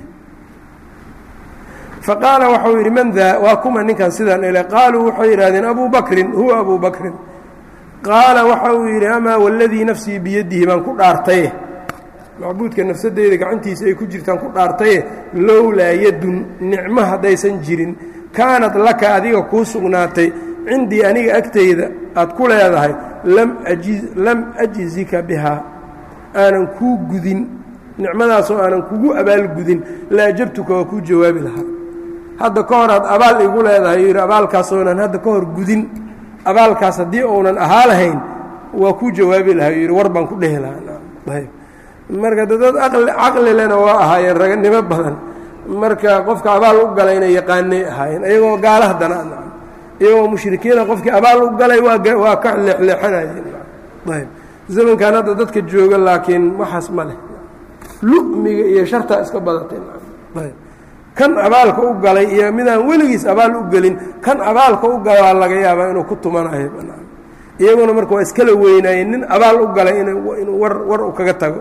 faqaala waxau yidhi man daa waa kuma ninkan sidaan ele qaaluu waxay yidhahdeen abuu bakrin huwa abuu bakrin qaala waxa uu yidhi amaa waladii nafsii biyadihi baan ku dhaartaye macbuudka nafsadeyda gacantiisa ay ku jirtaan ku dhaartaye lowlaa yadun nicmo haddaysan jirin kaanad laka adiga kuu sugnaatay cindii aniga agtayda aad ku leedahay lam ajzika bihaa aanan kuu gudin nicmadaasoo aanan kugu abaalgudin la ajabtuka waa kuu jawaabi lahaa hadda ka hor aad abaal igu leedahay yidhi abaalkaasoonan hadda ka hor gudin abaalkaas haddii uunan ahaa lahayn waa kuu jawaabi lahaa yidhi war baan ku dhehi lahaa marka dad caqli lena waa ahaayeen raganimo badan marka qofka abaal u galayna yaqaanay ahaayeen iyagoo gaala haddana iyagoo mushrikiina qofkii abaal u galay waa ka leexleexanayeen zamankan hadda dadka jooga laakiin waxaas ma leh lu'miga iyo shartaa iska badatay kan abaalka u galay iyo midaan weligiis abaal u gelin kan abaalka u galaa laga yaabaa inuu ku tumanayo iyaguna marka waa iskala weynaayeen nin abaal u galay inuu war war u kaga tago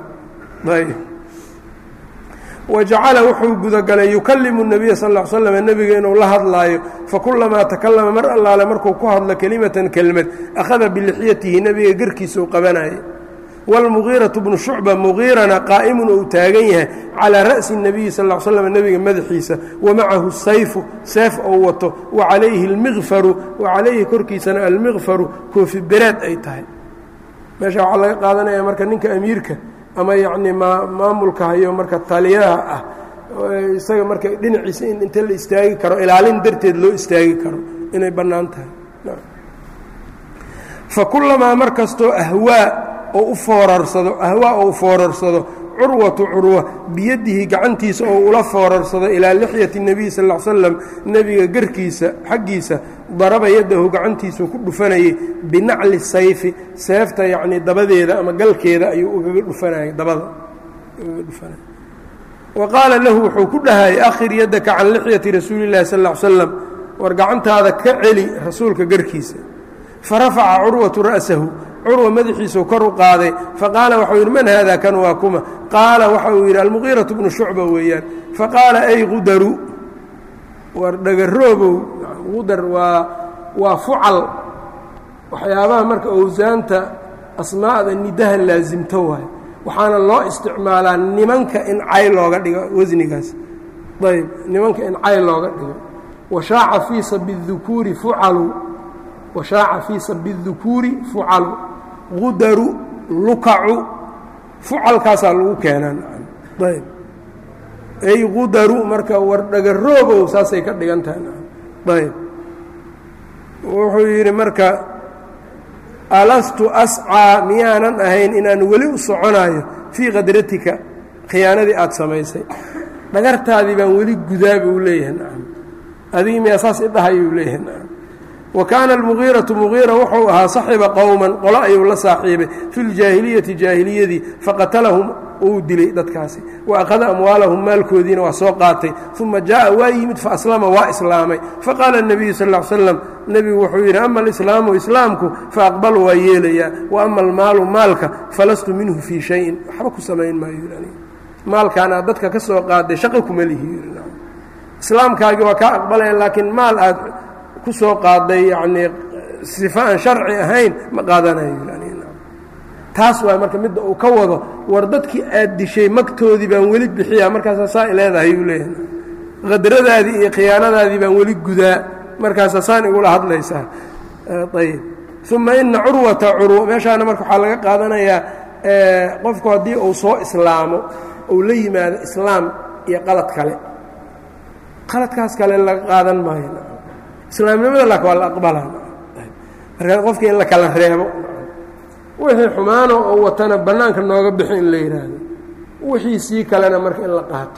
wajacala wuxuu gudagalay yukallimu nabiya sal l slam nebiga inuu la hadlaayo fakulamaa takallama mar allaale markuu ku hadlo kelimatan kelmad akhada bilixyatihi nebiga gerkiisau qabanayay wاlmugiiraةu bnu shucba mugiirana qaa'imun ou taagan yahay calىa ra'si الnabiyi sal ا slm nebiga madaxiisa wamacahu sayfu seef ou wato wacalayhi اlmiqfaru wacalayhi korkiisana almiqfaru koofi bereed ay tahay meesha waxaa laga qaadanaya marka ninka amiirka ama yacni maamulka hayo marka taliyaha ah isaga marka dhinaciisa in inta la istaagi karo ilaalin darteed loo istaagi karo inay bannaan tahay fakulamaa mar kastoo ahwaa oo u foorarsado ahwaa ou foorarsado curwatu curwa biyadihi gacantiisa oo ula foorarsado ilaa lixyati nebiy sal l slam nebiga garkiisa xaggiisa daraba yadahu gacantiisuu ku dhufanayay binacli sayfi seefta yacnii dabadeeda ama galkeeda ayuu ugaga dhufanayay dabada ugaga dhufanaya wa qaala lahu wuxuu ku dhahayay akhir yaddaka can lixyati rasuuli llahi sal l slam war gacantaada ka celi rasuulka garkiisa farafaca curwatu ra'sahu curwa madaxiisuu kor u qaaday faqaala waxau yidhi man haada kan waa kuma qaala waxa uu yidhi almuqiiratu bnu shucba weeyaan faqaala ay qudaru war dhagaroobow qudar waa waa fucal waxyaabaha marka owsaanta asmaa'da nidaha laasimto waayo waxaana loo isticmaalaa nimanka in cay looga dhigo wasnigaas ayb nimanka in cay looga dhigo washaaca fii sabi dukuuri fucalu washaaca fii sabi dukuuri fucalu qudaru lukacu fucalkaasaa lagu keenaan ayb ay qudaru marka war dhagaroobow saasay ka dhigan tahay ayb wuxuu yidhi marka alastu ascaa miyaanan ahayn inaan weli u soconaayo fii qadratika khiyaanadii aad samaysay dhagartaadii baan weli gudaa buu leeyahay nacam adigii miyaa saas idhahayuu leeyahay nacam wa kaana almugiiratu mugiira wuxuu ahaa saxiba qowman qolo ayuu la saaxiibay fi ljaahiliyati jaahiliyadii faqatalahum uu dilay dadkaasi wa akhada amwaalahum maalkoodiina waa soo qaatay uma jaaءa waa yimid faaslama waa islaamay faqaala الnabiyu sal ا slam nebigu wuxuu yidhi ama alislaamu islaamku faaqbalu waa yeelayaa wa ama almaalu maalka falastu minhu fii shayin waxba ku samayn maayo maalkaan aad dadka ka soo qaaday shaqo kuma lihi islaamkaagii waa kaa aqbalaya laakiin maal aad ku soo qaaday yacnii sifo aan sharci ahayn ma qaadanayo taas waa marka midda uu ka wado war dadkii aad dishay magtoodii baan weli bixiyaa markaasaa saa i leedahay yuu leeyahay qadradaadii iyo khiyaanadaadii baan weli gudaa markaasaa saan igula hadlaysaa ayb uma ina curwata curwa meeshaana marka waxaa laga qaadanayaa qofku haddii uu soo islaamo uu la yimaado islaam iyo qalad kale qaladkaas kale laga qaadan maayo islaamnimada laakin waa la aqbalaa marka qofka in la kala reebo wixii xumaano oo watana bannaanka nooga bixi in la yidhaahdo wixii sii kalena marka in la qaato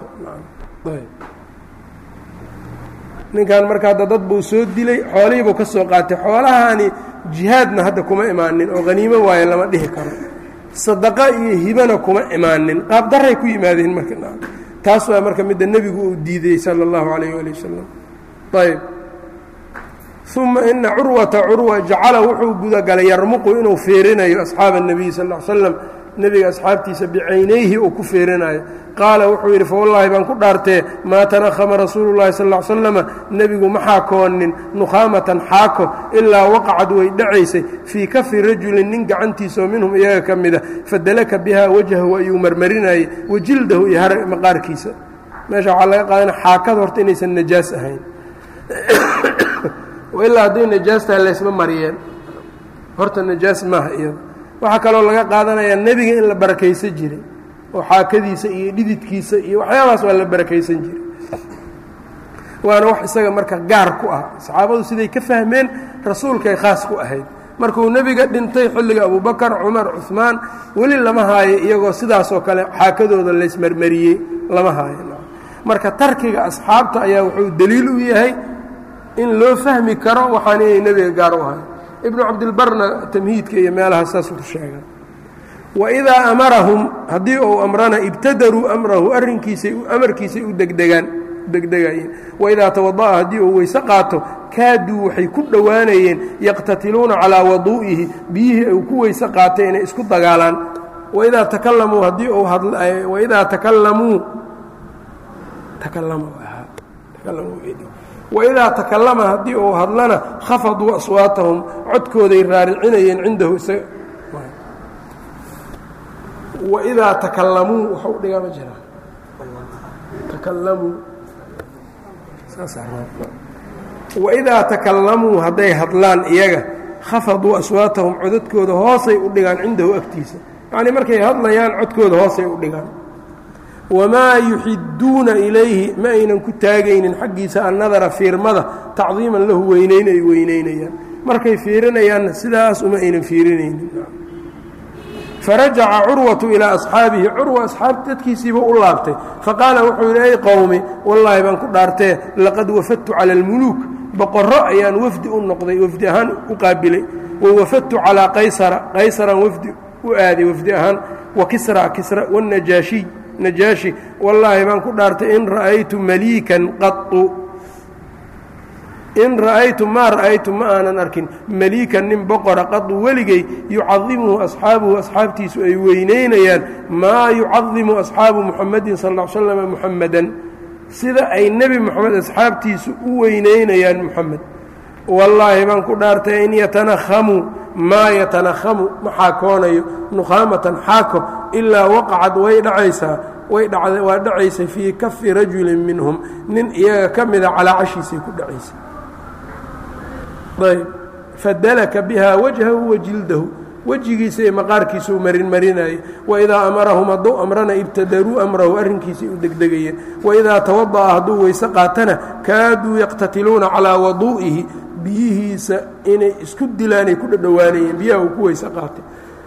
ninkan marka hadda dad buu soo dilay xoolihii buu ka soo qaatay xoolahaani jihaadna hadda kuma imaanin oo haniimo waayo lama dhihi karo sadaqa iyo hibana kuma imaanin qaab daray ku yimaadeen marka taas waa marka midda nebigu uu diidey sala allahu calayh ali wasalam ayb uma ina curwata curwa jacala wuxuu gudagalay yarmuqu inuu feerinayo asxaaba الnabiy sal ا l slam nebiga asxaabtiisa bicaynayhi uu ku feerinayo qaala wuxuu yidhi fawallaahi baan ku dhaartee maa tanahama rasuulu اllahi sal ا l slama nebigu ma xaakoonin nukhaamatan xaako ilaa waqacad way dhacaysay fii kafi rajulin nin gacantiisaoo minhum iyaga ka mida fadalaka biha wajhahu ayuu marmarinayey wajildahu iyo har maqaarkiisa meesha waxaa laga qaadana xaakada horta inaysan najaas ahayn ilaa hadday najaastaha laysma mariyeen horta najaas maaha iyada waxaa kaloo laga qaadanayaa nebiga in la barakaysan jiray oo xaakadiisa iyo dhididkiisa iyo waxyaabahaas waa la barakaysan jiray waana wax isaga marka gaar ku ah saxaabadu siday ka fahmeen rasuulkay khaas ku ahayd markuu nebiga dhintay xilliga abubakar cumar cuhmaan weli lama haayo iyagoo sidaasoo kale xaakadooda laysmarmariyey lama haayo marka tarkiga asxaabta ayaa wuxuu deliil u yahay in loo fahmi karo waxaan inay nebiga gaar u ahay ibnu cabdilbarna tamhiidka iyo meelaha saasuu ku sheega waidaa amarahum haddii uu amrana ibtadaruu amrahu arrinkiisay amarkiisay u degdegaan degdegayeen waidaa tawada'a haddii uu weyse qaato kaaduu waxay ku dhowaanayeen yaqtatiluuna calaa waduu'ihi biyihii uu ku weyse qaatay inay isku dagaalaan waidaa takalamuu haddii uu waidaa takalamuu waidaa takallama haddii uu hadlana khafaduu aswaatahum codkooday raaricinayeen cindahu isaga waidaa takalamuu waxu u dhigaa ma jiraa takalamuu waidaa takalamuu hadday hadlaan iyaga khafaduu aswaatahum codadkooda hoosay u dhigaan cindahu agtiisa yacnii markay hadlayaan codkooda hoosay u dhigaan wamaa yuxiduuna ilayhi ma aynan ku taagaynin xaggiisa annadara fiirmada tacdiiman lahu weynayn ay weynaynayaan markay fiirinayaanna sidaas uma aynan fiirinaynin farajaca curwatu ilaa asxaabihi curwa asxaab dadkiisiiba u laabtay faqaala wuxuu yidhi ay qowmi wallaahi baan ku dhaartee laqad wafadtu cala almuluuk boqorro ayaan wafdi u noqday wafdi ahaan u qaabilay wa wafadtu calaa qaysara qaysaraan wafdi u aaday wafdi ahaan wa kisra kisra wاnajaashiy najaashi wallaahi baan ku dhaartay in ra'aytu maliikan qau in ra'aytu maa ra'aytu ma aanan arkin maliikan nin boqora qadu weligay yucadimuhu asxaabuhu asxaabtiisu ay weynaynayaan maa yucadimu asxaabu muxamadin sal l slama muxamadan sida ay nebi moxamed asxaabtiisu u weynaynayaan muxamed wallaahi baan ku dhaartay in yatanakhamuu maa yatanakhamu ma xaakoonayo nukhaamatan xaako ilaa waqacad way dhacaysaa way dhacda waa dhacaysay fii kafi rajulin minhum nin iyaga ka mida calaa cashiisay ku dhacaysay ayb fadalaka bihaa wajhahu wa jildahu wejigiisa iyo maqaarkiisuu marin marinayay waidaa amarahum hadduu amrana ibtadaruu amrahu arrinkiisay u degdegayeen waidaa tawada'a hadduu weyse qaatana kaaduu yaqtatiluuna calaa waduu'ihi biyihiisa inay isku dilaanay ku dhadhowaanayeen biyaha uu ku weyse qaatay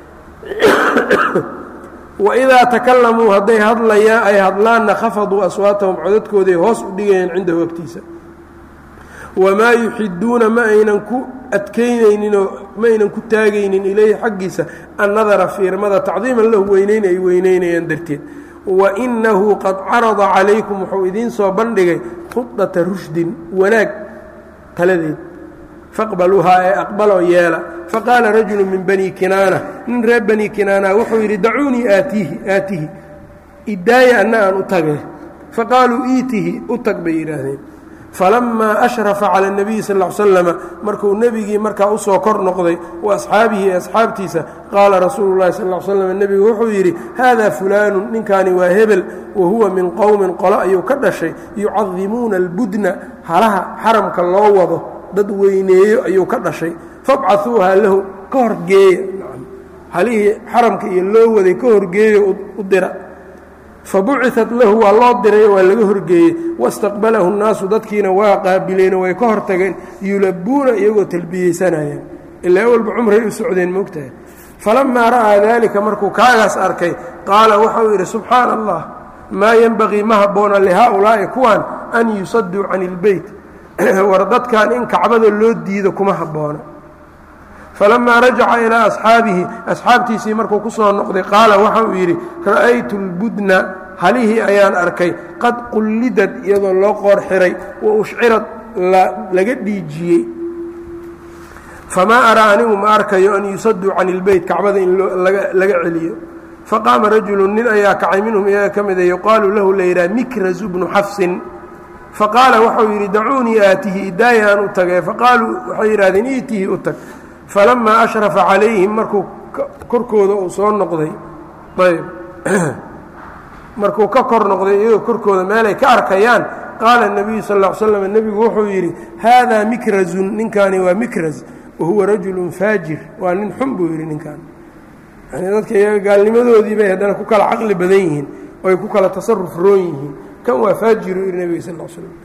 waidaa takalamuu hadday hadlayaan ay hadlaanna khafaduu aswaatahum codadkooday hoos u dhigayeen cindahu agtiisa wamaa yuxiduuna ma aynan ku adkaynayninoo ma aynan ku taagaynin ilayhi xaggiisa annadara fiirmada tacdiiman lahu weynayn ay weynaynayaan darteed wainahu qad carada calaykum wuxuu idiin soo bandhigay khudata rushdin wanaag taladeed faqbaluuhaa ee aqbaloo yeela faqaala rajulu min bani kinaana nin reer bani kinaana wuxuu yidhi dacuunii aatiihi aatihi idaaya anna aan u tage faqaaluu iitihi u tag bay yidhaahdeen falamaa ashrafa cala اnabiyi sal ll slama markuu nebigii markaa usoo kor noqday wa asxaabihi ee asxaabtiisa qaala rasuulu llahi sal l slam nebigu wuxuu yidhi haada fulaanu ninkaani waa hebel wa huwa min qowmin qolo ayuu ka dhashay yucadimuuna albudna halaha xaramka loo wado dad weyneeyo ayuu ka dhashay fabcahuuha lahu ka horgeeya halihii xaramka iyo loo waday ka horgeeyo u dira fabuciat lahu waa loo diray waa laga horgeeyey wastaqbalahu nnaasu dadkiina waa qaabileen way ka hortageen yulabuuna iyagoo talbiyeysanayaan ilaa awalba cumray u socdeen moogtahay falamaa ra'aa daalika markuu kaagaas arkay qaala waxau yidhi subxaana allah maa yenbagii ma habboona lihaa-ulaa'i kuwan an yusaduu can ilbeyt war dadkan in kacbada loo diido kuma habboona falamaa rajaca ilaa asxaabihi asxaabtiisii markuu ku soo noqday qaala waxa uu yidhi ra'aytu اlbudna halihii ayaan arkay qad qullidad iyadoo loo qoor xiray wa ushcirad laga dhiijiyey famaa araa anigu ma arkayo an yusaduu can ilbeyt kacbada in laga celiyo faqaama rajulu nin ayaa kacay minhum iyaga ka mida yuqaalu lahu la yidhaha mikrazu bnu xafsin faqaala waxau yidhi dacuunii aatihi idaaya aan u tage faqaaluu waxay yidhahdeen iitihi u tag falamaa ashrafa calayhim markuu korkooda uu soo noqday ayb markuu ka kor noqday iyagoo korkooda meelay ka arkayaan qaala الnabiyu sal ا l slam nebigu wuxuu yidhi haadaa mikrazun ninkaani waa mikraz wahuwa rajulu faajir waa nin xun buu yidhi ninkaan yani dadka iyaga gaalnimadoodii bay haddana ku kala caqli badan yihiin oo ay ku kala tasaruf roon yihiin kan waa faajiru yidhi nebiga sal l slam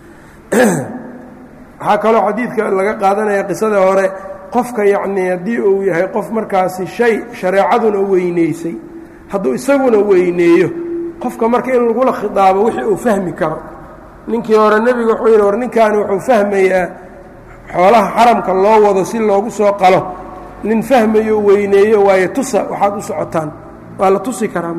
waxaa kaloo xadiidka laga qaadanaya qisada hore qofka yacnii haddii uu yahay qof markaasi shay shareecaduna weynaysay hadduu isaguna weyneeyo qofka marka in lagula khidaabo wixii uu fahmi karo ninkii hore nebiga wuxuu yidhi war ninkaani wuxuu fahmayaa xoolaha xaramka loo wado si loogu soo qalo nin fahmayo weyneeyo waayo tusa waxaad u socotaan waa la tusi karaa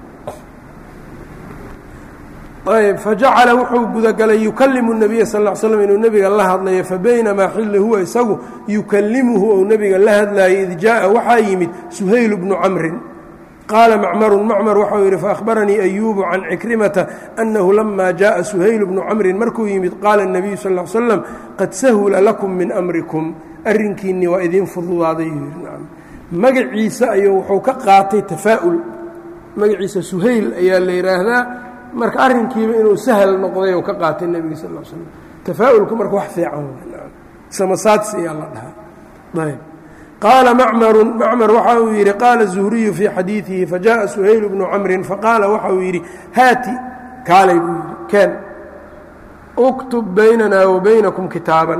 ayb fajacala wuxuu gudagalay yukalimu الnabiya sal ا l slm inuu nebiga la hadlayo fabaynamaa xilli huwa isagu yukalimuhu ou nebiga la hadlaayay id jaaءa waxaa yimid suhayl bnu camrin qaala macmarun macmar waxau yidhi faahbaranii ayuubu can cikrimata annahu lama jaءa suhayl bnu camrin markuu yimid qaala الnabiyu sal ا l slam qad sahula lakum min amrikum arrinkiinni waa idiin fududaaday magaciisa ayuu wuxuu ka qaatay tafaa'ul magaciisa suhayl ayaa la yidhaahdaa marka arrinkiiba inuu sahal noqday oo ka qaatay nebiga sal l slam tafaa'ulku marka wax fiican samasaadsi ayaa la dhahaa ayb qaala macmarun macmar waxa uu yidhi qaala zuhriyu fii xadiidihi fajaءa suhayl bnu camrin faqaala waxa uu yidhi haati kaalay buu yidhi ken uktub baynana wa baynakum kitaaban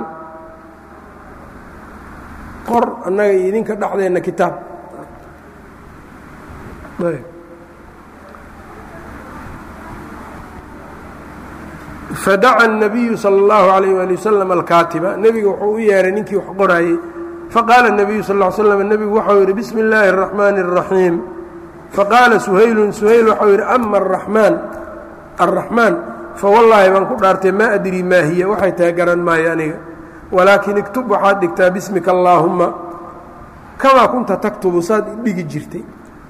qor annaga iyo idinka dhexdeenna kitaab fadaca الnabiyu salى اllahu عalayh ali wasalam alkaatiba nebiga wuxuu u yeehay ninkii wax qoraayey faqaala الnabiyu sal ا slam nebigu waxau yidhi bismi اllaahi الraxmaani الraxiim faqaala suhaylun suhayl waxau yidhi ama araxmaan arraxmaan fawallaahi baan ku dhaartay maa adrii maa hiya waxay tahay garan maayo aniga walaakin iktub waxaad dhigtaa bismika allaahumma kamaa kunta taktubu saad dhigi jirtay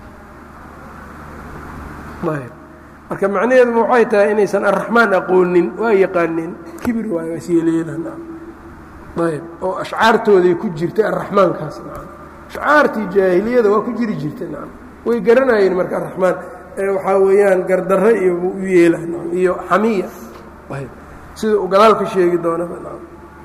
marka macnaheeduma waxay tahay inaysan arraxmaan aqoonin waa yaqaaneen kibir waayo asyeelayadan ayb oo ashcaartooday ku jirtay arraxmaankaas nacam ashcaartii jaahiliyada waa ku jiri jirtay nacam way garanayeen marka arraxmaan ee waxaa weeyaan gardarre iyo u yeela nacam iyo xamiya ayb sida uu gadaal ka sheegi doonaba nacam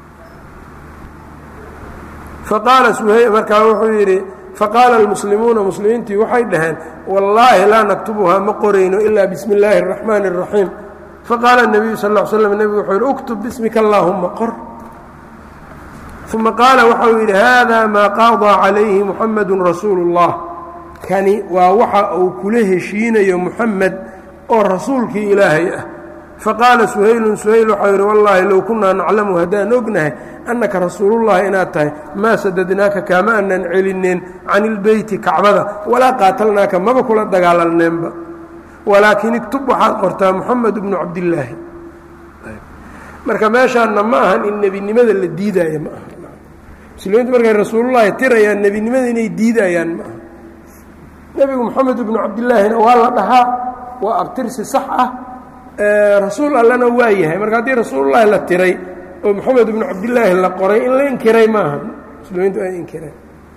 faqaala suhay markaa wuxuu yidhi faqaala almuslimuuna muslimiintii waxay dhaheen wallaahi laa naktubuhaa ma qorayno ilaa bismi illaahi اraxmaani الraxiim faqaala الnabiyu sal ا slm nebigu wuxuu yidhi uktub bismika allaahuma qor uma qaala waxau yidhi hada maa qaadaa calayhi muxamadu rasuulu اllah kani waa waxa uu kula heshiinayo muxamed oo rasuulkii ilaahay ah faqaala suhaylun suhayl waxau yidhi wallaahi low kunaa naclamu haddaan ognahay annaka rasuulullahi inaad tahay maa sadadnaaka kaama aanan celineen can ilbeyti kacbada walaa qaatalnaaka maba kula dagaalalneenba walaakin iktub waxaad qortaa moxamed bnu cabdillaahi marka meeshaanna ma ahan in nebinimada la diidaayo ma aha muslimiintu markay rasuulullaahi tirayaan nebinimada inay diidayaan ma aha nebigu moxamed bnu cabdillaahina waa la dhahaa waa abtirsi sax ah rasuul allana waa yahay marka haddii rasuulullaahi la tiray oo moxamed ibnu cabdillaahi la qoray in la inkiray maaha muslimiintu ay inkireen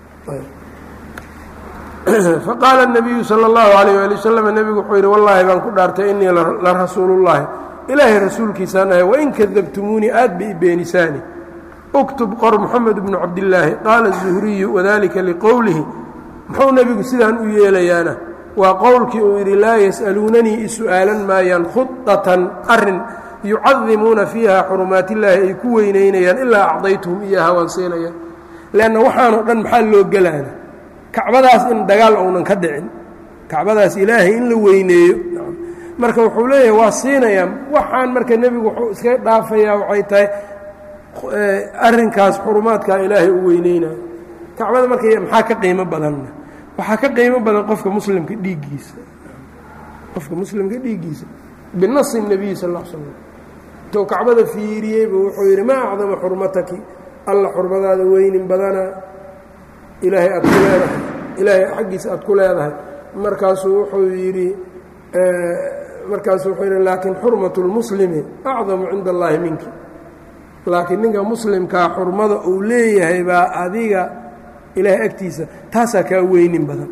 faqaala الnabiyu salى اllahu alayh ali wasalam nebigu wuxuu yidhi wallaahi baan ku dhaartay inii la rasuulullahi ilaahay rasuulkiisaan ahay wain kadabtumuunii aad ba i beenisaani uktub qor moxamed bnu cabdillaahi qaala الzuhriyu wadalika liqowlihi muxuu nebigu sidaan u yeelayaana waa qowlkii uu yidhi laa yas'aluunanii isu'aalan maayaan khudatan arin yucadimuuna fiiha xurumaat illaahi ay ku weynaynayaan ilaa acdaytuhum iyaha waan siinaya leanna waxaanoo dhan maxaa loo gelaana kacbadaas in dagaal ounan ka dhicin kacbadaas ilaahay in la weyneeyo marka wuxuu leeyahay waa siinayaa waxaan marka nebigu wuxuu iska dhaafayaa waxay tahay arrinkaas xurumaadkaa ilaahay u weyneynayo kacbada marka maxaa ka qiimo badanna waxaa ka qiimo badan qofka muslimka dhiiggiisa qofka muslimka dhiiggiisa binasi nebiyi sal l slam intuu kacbada fiiriyeybu wuxuu yidhi maa acdama xurmataki alla xurmadaada weynin badana ilaahay aad ku leedahay ilaahay xaggiisa aad ku leedahay markaasuu wuxuu yidhi markaasuu wuxuu yidhi laakiin xurmatu lmuslimi acdamu cinda allaahi minki laakiin ninka muslimkaa xurmada uu leeyahay baa adiga ilaahay agtiisa taasaa kaa weynin badan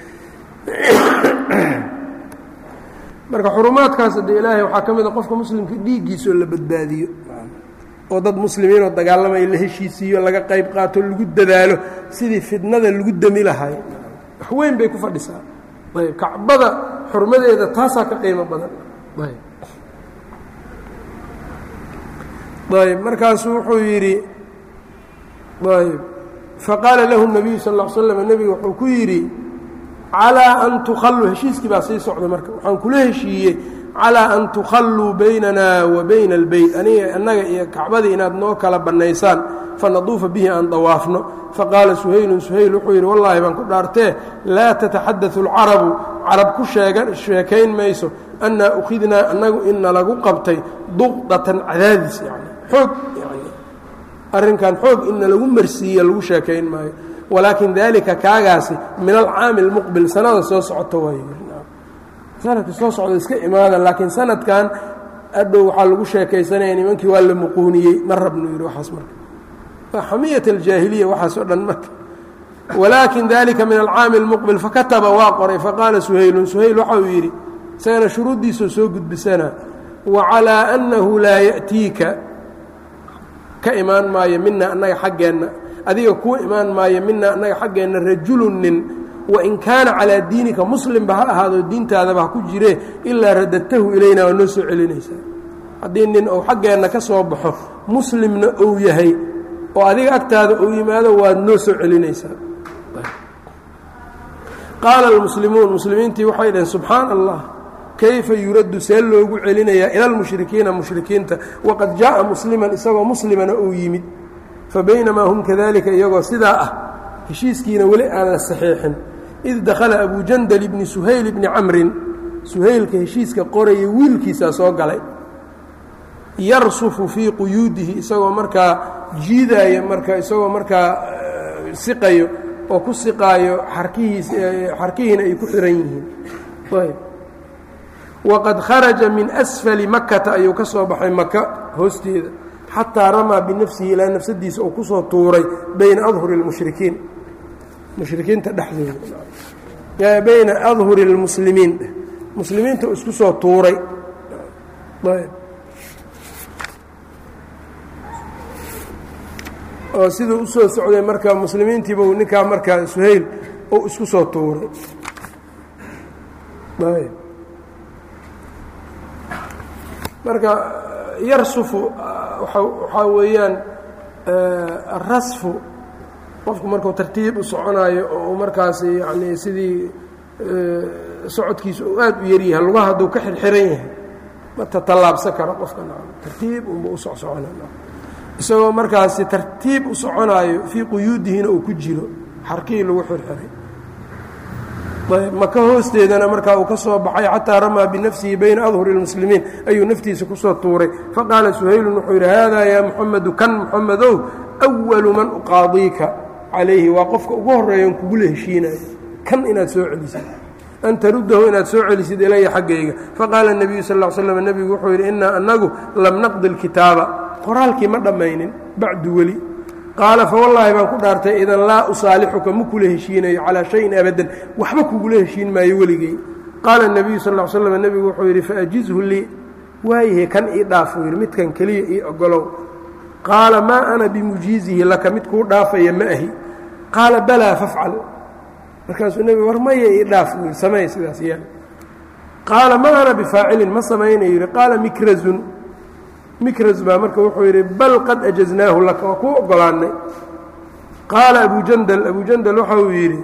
marka xurumaadkaas hadde ilaahay waxaa ka mid a qofka muslimka dhiiggiisoo la badbaadiyo oo dad muslimiinoo dagaalamaya la heshiisiiyo laga qayb qaato lagu dadaalo sidii fidnada lagu demi lahay wax weyn bay ku fadhisaa ayb kacbada xurmadeeda taasaa ka qiimo badan ayb markaasuu wuxuu yidhi ayb faqaala lahu الnabiyu sal ا slam nebiga wuxuu ku yidhi calىa an tukhalluu heshiiskii baa sii socda marka waxaan kula heshiiyey calىa an tukhalluu baynana wa bayna اlbeyt aniga annaga iyo kacbadii inaad noo kala bannaysaan fanaduufa bihi aan dawaafno faqaala suhaylun suhayl wuxuu yidhi wallaahi baan ku dhaartee laa tataxadau اlcarabu carab ku sheekayn mayso annaa ukhidnaa annagu ina lagu qabtay duqdatan cadaadis yani xoog yani arrinkan xoog ina lagu marsiiye lagu sheekayn maayo walaakin daalika kaagaasi min alcaami اlmuqbil sanada soo socota waay sanadka soo socda iska imaada laakiin sanadkan adhow waxaa lagu sheekaysanaya nimankii waa la muquuniyey ma rabnu yidhi waxaas marka waa xamiyat aljaahiliya waxaas oo dhan marka walaakin dalika min alcaami اlmuqbil fakataba waa qoray faqaala suhaylun suhayl waxa uu yidhi isagana shuruuddiisoo soo gudbisana wacalىa annahu laa ya'tiika ka imaan maayo mina annaga xaggeenna adiga kuu imaan maayo mina annaga xaggeenna rajulun nin wain kaana calaa diinika muslimba ha ahaado diintaadaba ha ku jiree ilaa radadtahu ilayna waa noo soo celinaysaa haddii nin uu xaggeenna ka soo baxo muslimna uu yahay oo adiga agtaada uu yimaado waad noo soo celinaysaa qaala almuslimuun muslimiintii waxay dhaheen subxaana allah kayfa yuraddu see loogu celinayaa ila almushrikiina mushrikiinta waqad jaa'a musliman isagoo muslimana uu yimid fa baynamaa hum kadalika iyagoo sidaa ah heshiiskiina weli aan la saxiixin id dakhala abujandal ibni suhayl ibni camrin suhaylka heshiiska qoraya wiilkiisaa soo galay yarsufu fii quyuudihi isagoo markaa jiidaaya marka isagoo markaa siqayo oo ku siqaayo xarkihiis xarkihiina ay ku xihan yihiin ayb waqad kharaja min asfali makata ayuu ka soo baxay maka hoosteeda xataa ramaa binafsihi ilaa nafsadiisa uu kusoo tuuray bayna adhuri اlmushrikiin mushrikiinta dhexdooda bayna adhuri اlmuslimiin muslimiinta uu isku soo tuuray oo siduu usoo socday marka muslimiintiiba ninkaa markaa suhayl uu isku soo tuuray marka yarsufu waxaa weeyaan rasfu qofku markuu tartiib u soconaayo oo markaasi yani sidii socodkiisa uu aad u yaryahay lugaha hadduu ka xirxiran yahay ma tatallaabsan karo qofka tartiib unba u socsocona isagoo markaasi tartiib u soconaayo fii quyuudihina uu ku jiro xarkihii lagu xirxiray maka hoosteedana markaa uu ka soo baxay xataa ramaa binafsihi bayna adhuri اlmuslimiin ayuu naftiisa kusoo tuuray faqaala suhaylun wuxuu yidhi haadaa yaa muxamedu kan muxamedow أwalu man uqaadiika calayhi waa qofka ugu horeeyan kugula heshiinayo kan inaad soo celisay an taruddahu inaad soo celisid ilaya xaggayga faqaala الnabiyu sal ا slm nebigu wuxuu yidhi inaa anagu lam naqdi اlkitaaba qoraalkii ma dhammaynin bacdu weli qaala fawallaahi baan ku dhaartay idan laa usaalixuka ma kula heshiinayo calaa shayin abadan waxba kugula heshiin maayo weligey qaala الnabiyu sal slm nebigu wuxuu yidhi faajizhu lii waayahe kan ii dhaaf uu yidhi midkan keliya ii ogolow qaala maa ana bimujiizihi laka mid kuu dhaafaya ma ahi qaala balaa fafcal markaasuu nebigu war maya ii dhaaf uu yidhi samey sidaas yeel qaala ma ana bifaacilin ma samaynayo yidhi qaala mikrazun mikraz baa marka wuxuu yidhi bal qad ajaznaahu laka waa kuu ogolaannay qaala abu jandal abu jandal waxa uu yidhi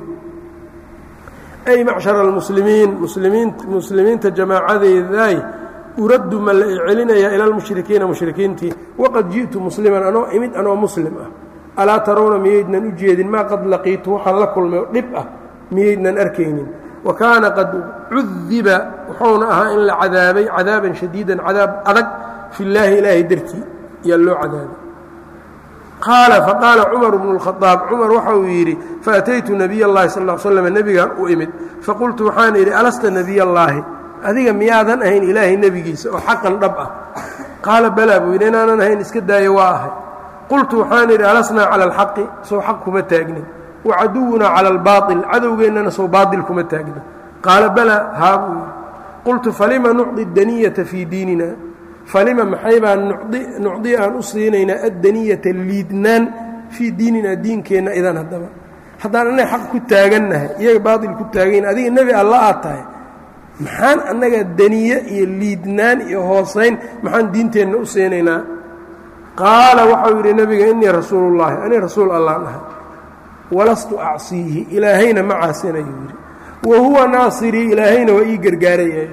ay macshara almuslimiin muslimiin muslimiinta jamaacadeedaay uraddu ma la celinayaa ila almushrikiina mushrikiintii waqad ji'tu musliman anoo imid anoo muslim ah alaa tarawna miyaydnan u jeedin maa qad laqiitu waxaan la kulmay oo dhib ah miyaydnan arkaynin wa kaana qad cudiba wuxuuna ahaa in la cadaabay cadaaban shadiidan cadaab adag fi llaahi ilaahay dartii ayaa loo cadaabay qaala faqaala cumar bnu اlkhadaab cumar waxa uu yidhi faataytu nabiy اllahi sal l slam nebigaan u imid faqultu waxaan idhi alasta nebiy allaahi adiga miyaadan ahayn ilaahay nebigiisa oo xaqan dhab ah qaala balaa buu yidhi inaanan ahayn iska daayo waa ahay qultu waxaan idhi alasnaa cala alxaqi sow xaq kuma taagnin wa caduwunaa cala albaail cadowgeennana sow baail kuma taagnin qaala balaa haa buu yidhi qultu falima nucdi daniyata fii diinina falima maxay baan nucdi aan u siinaynaa addaniyata liidnaan fii diininaa diinkeenna idan haddaba haddaan annaga xaq ku taagannahay iyaga baail ku taagayn adiga nebi alla aad tahay maxaan annaga daniye iyo liidnaan iyo hoosayn maxaan diinteenna u siinaynaa qaala waxau yidhi nebiga innii rasuulullaahi ani rasuul allaan ahay walastu acsiihi ilaahayna ma caasinayu yidhi wa huwa naasirii ilaahayna waa ii gargaarayaa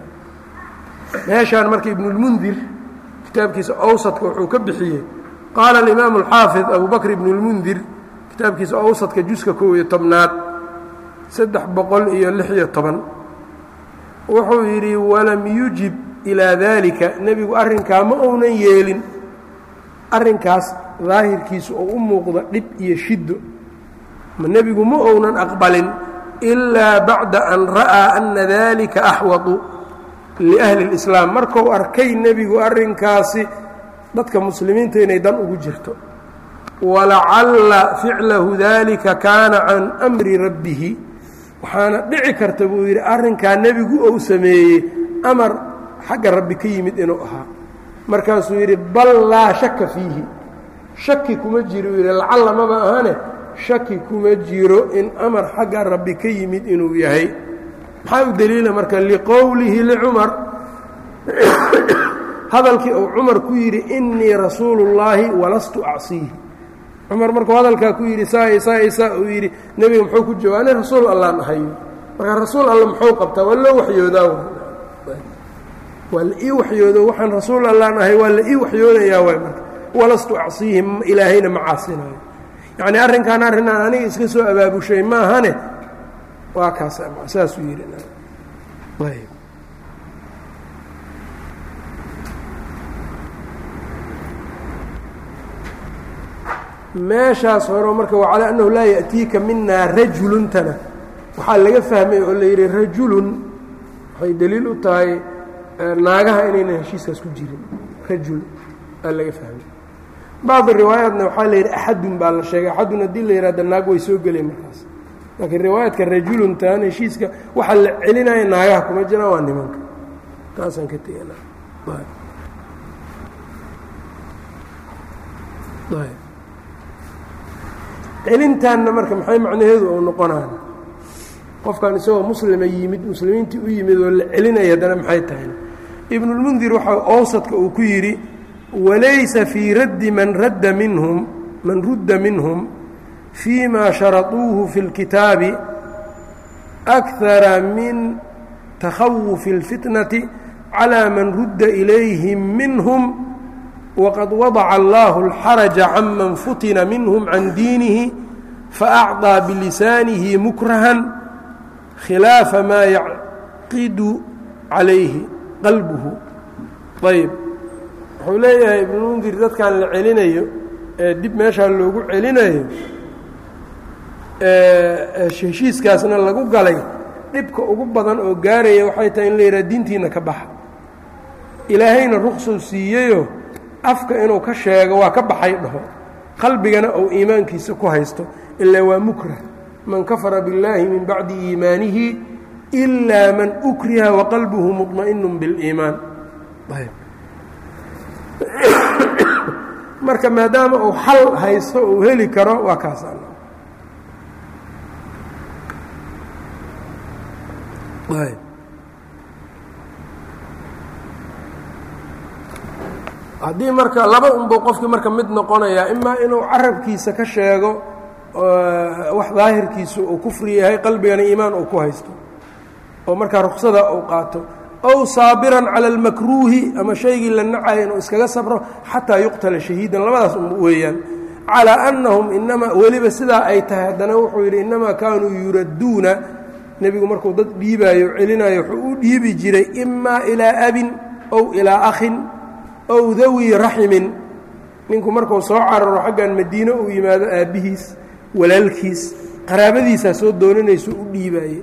meeshaan marka ibnulmundir kitaabkiisa awsadka wuxuu ka bixiyey qaala alimaamu alxaafid abu bakr ibnulmundir kitaabkiisa awsadka juska kow iyo tobnaad saddex boqol iyo lix iyo toban wuxuu yidhi walam yujib ilaa daalika nebigu arrinkaa ma uunan yeelin arrinkaas daahirkiisu oo u muuqda dhib iyo shiddo nebigu ma uunan aqbalin ilaa bacda an ra'aa ana dalika axwadu liahli اlislaam markuu arkay nebigu arrinkaasi dadka muslimiinta inay dan ugu jirto walacalla ficlahu dalika kaana can amri rabbihi waxaana dhici karta buu yidhi arrinkaa nebigu ou sameeyey amar xagga rabbi ka yimid inuu ahaa markaasuu yidhi bal laa shaka fiihi shaki kuma jiro uu yidhi lacalla maba ahane shaki kuma jiro in amar xagga rabbi ka yimid inuu yahay maxaa u deliila marka liqowlihi licumar hadalkii uu cumar ku yidhi innii rasuulu اllaahi walastu acsiihi cumar markuu hadalkaa ku yidhi saa saa saa uu yidhi nebiga muxuu ku jawaab ani rasuul allaan ahay marka rasuul alla muxuu qabtaa waa loo waxyoodaa waa la ii waxyoodo waxaan rasuul allaan ahay waa la ii waxyoonayaa waay marka walastu acsiihi ilaahayna ma caasinayo yacni arrinkaan arrinaan aniga iska soo abaabushay maahane waa kaas saasuu yidhi meeshaas hore marka wacalaa annahu laa ya'tiika minaa rajuluntana waxaa laga fahmay oo la yidhi rajulun waxay deliil u tahay naagaha inaynan heshiiskaas ku jirin rajul aa laga fahmay bacdi riwaayaatna waxaa la yidhi axadun baa la sheegay axadun haddii la yidhahda naag way soo geleen markaas laakiin riwaayaadka rajuluntaan heshiiska waxa la celinaya naagaha kuma jiraan waa nimanka taasaan ka tegana celintaanna marka maxay macnaheedu ou noqonaan qofkan isagoo muslima yimid muslimiintii u yimid oo la celinaya haddana maxay tahay ibnulmundir waxa awsadka uu ku yidhi walaysa fii raddi man radda minhum man rudda minhum fii ma sharaطuuhu fi اlkitaabi أkhara min takhawufi اlfitnati calى man rudda ilayhim minhum wqad wadaca allahu اlxaraja can man futina minhum can diinihi faأcطىa bilisaanihi mukrahan khilaafa maa yacqidu calayhi qalbuhu ayb wuxuu leeyahay ibnmundir dadkan la celinayo ee dib meeshaa loogu celinayo heshiiskaasna lagu galay dhibka ugu badan oo gaaraya waxay tahay in la yidhaha diintiina ka baxa ilaahayna ruqsuu siiyeyoo afka inuu ka sheego waa ka baxay dhaho qalbigana uu iimaankiisa ku haysto ilaa waa mukrah man kafara biاllaahi min bacdi iimaanihi ilaa man ukriha waqalbuhu muطma'inu biاliimaan marka maadaama uu xal haysto uu heli karo waa kaas haddii marka laba unbuu qofkii marka mid noqonayaa imaa inuu carabkiisa ka sheego wax daahirkiisu uu kufri yahay qalbigana iimaan uu ku haysto oo markaa ruksada uu qaato ow saabiran cala almakruuhi ama shaygii la nacaya inuu iskaga sabro xataa yuqtala shahiidan labadaas un weeyaan calaa annahum inamaa weliba sidaa ay tahay haddana wuxuu yidhi innamaa kaanuu yuradduuna nebigu markuu dad dhiibaayo celinayo wuxuu u dhiibi jiray imaa ilaa abin ow ilaa akhin ow dawi raximin ninku markuu soo cararo xaggan madiine uu yimaado aabbihiis walaalkiis qaraabadiisaa soo doonanayso u dhiibaaye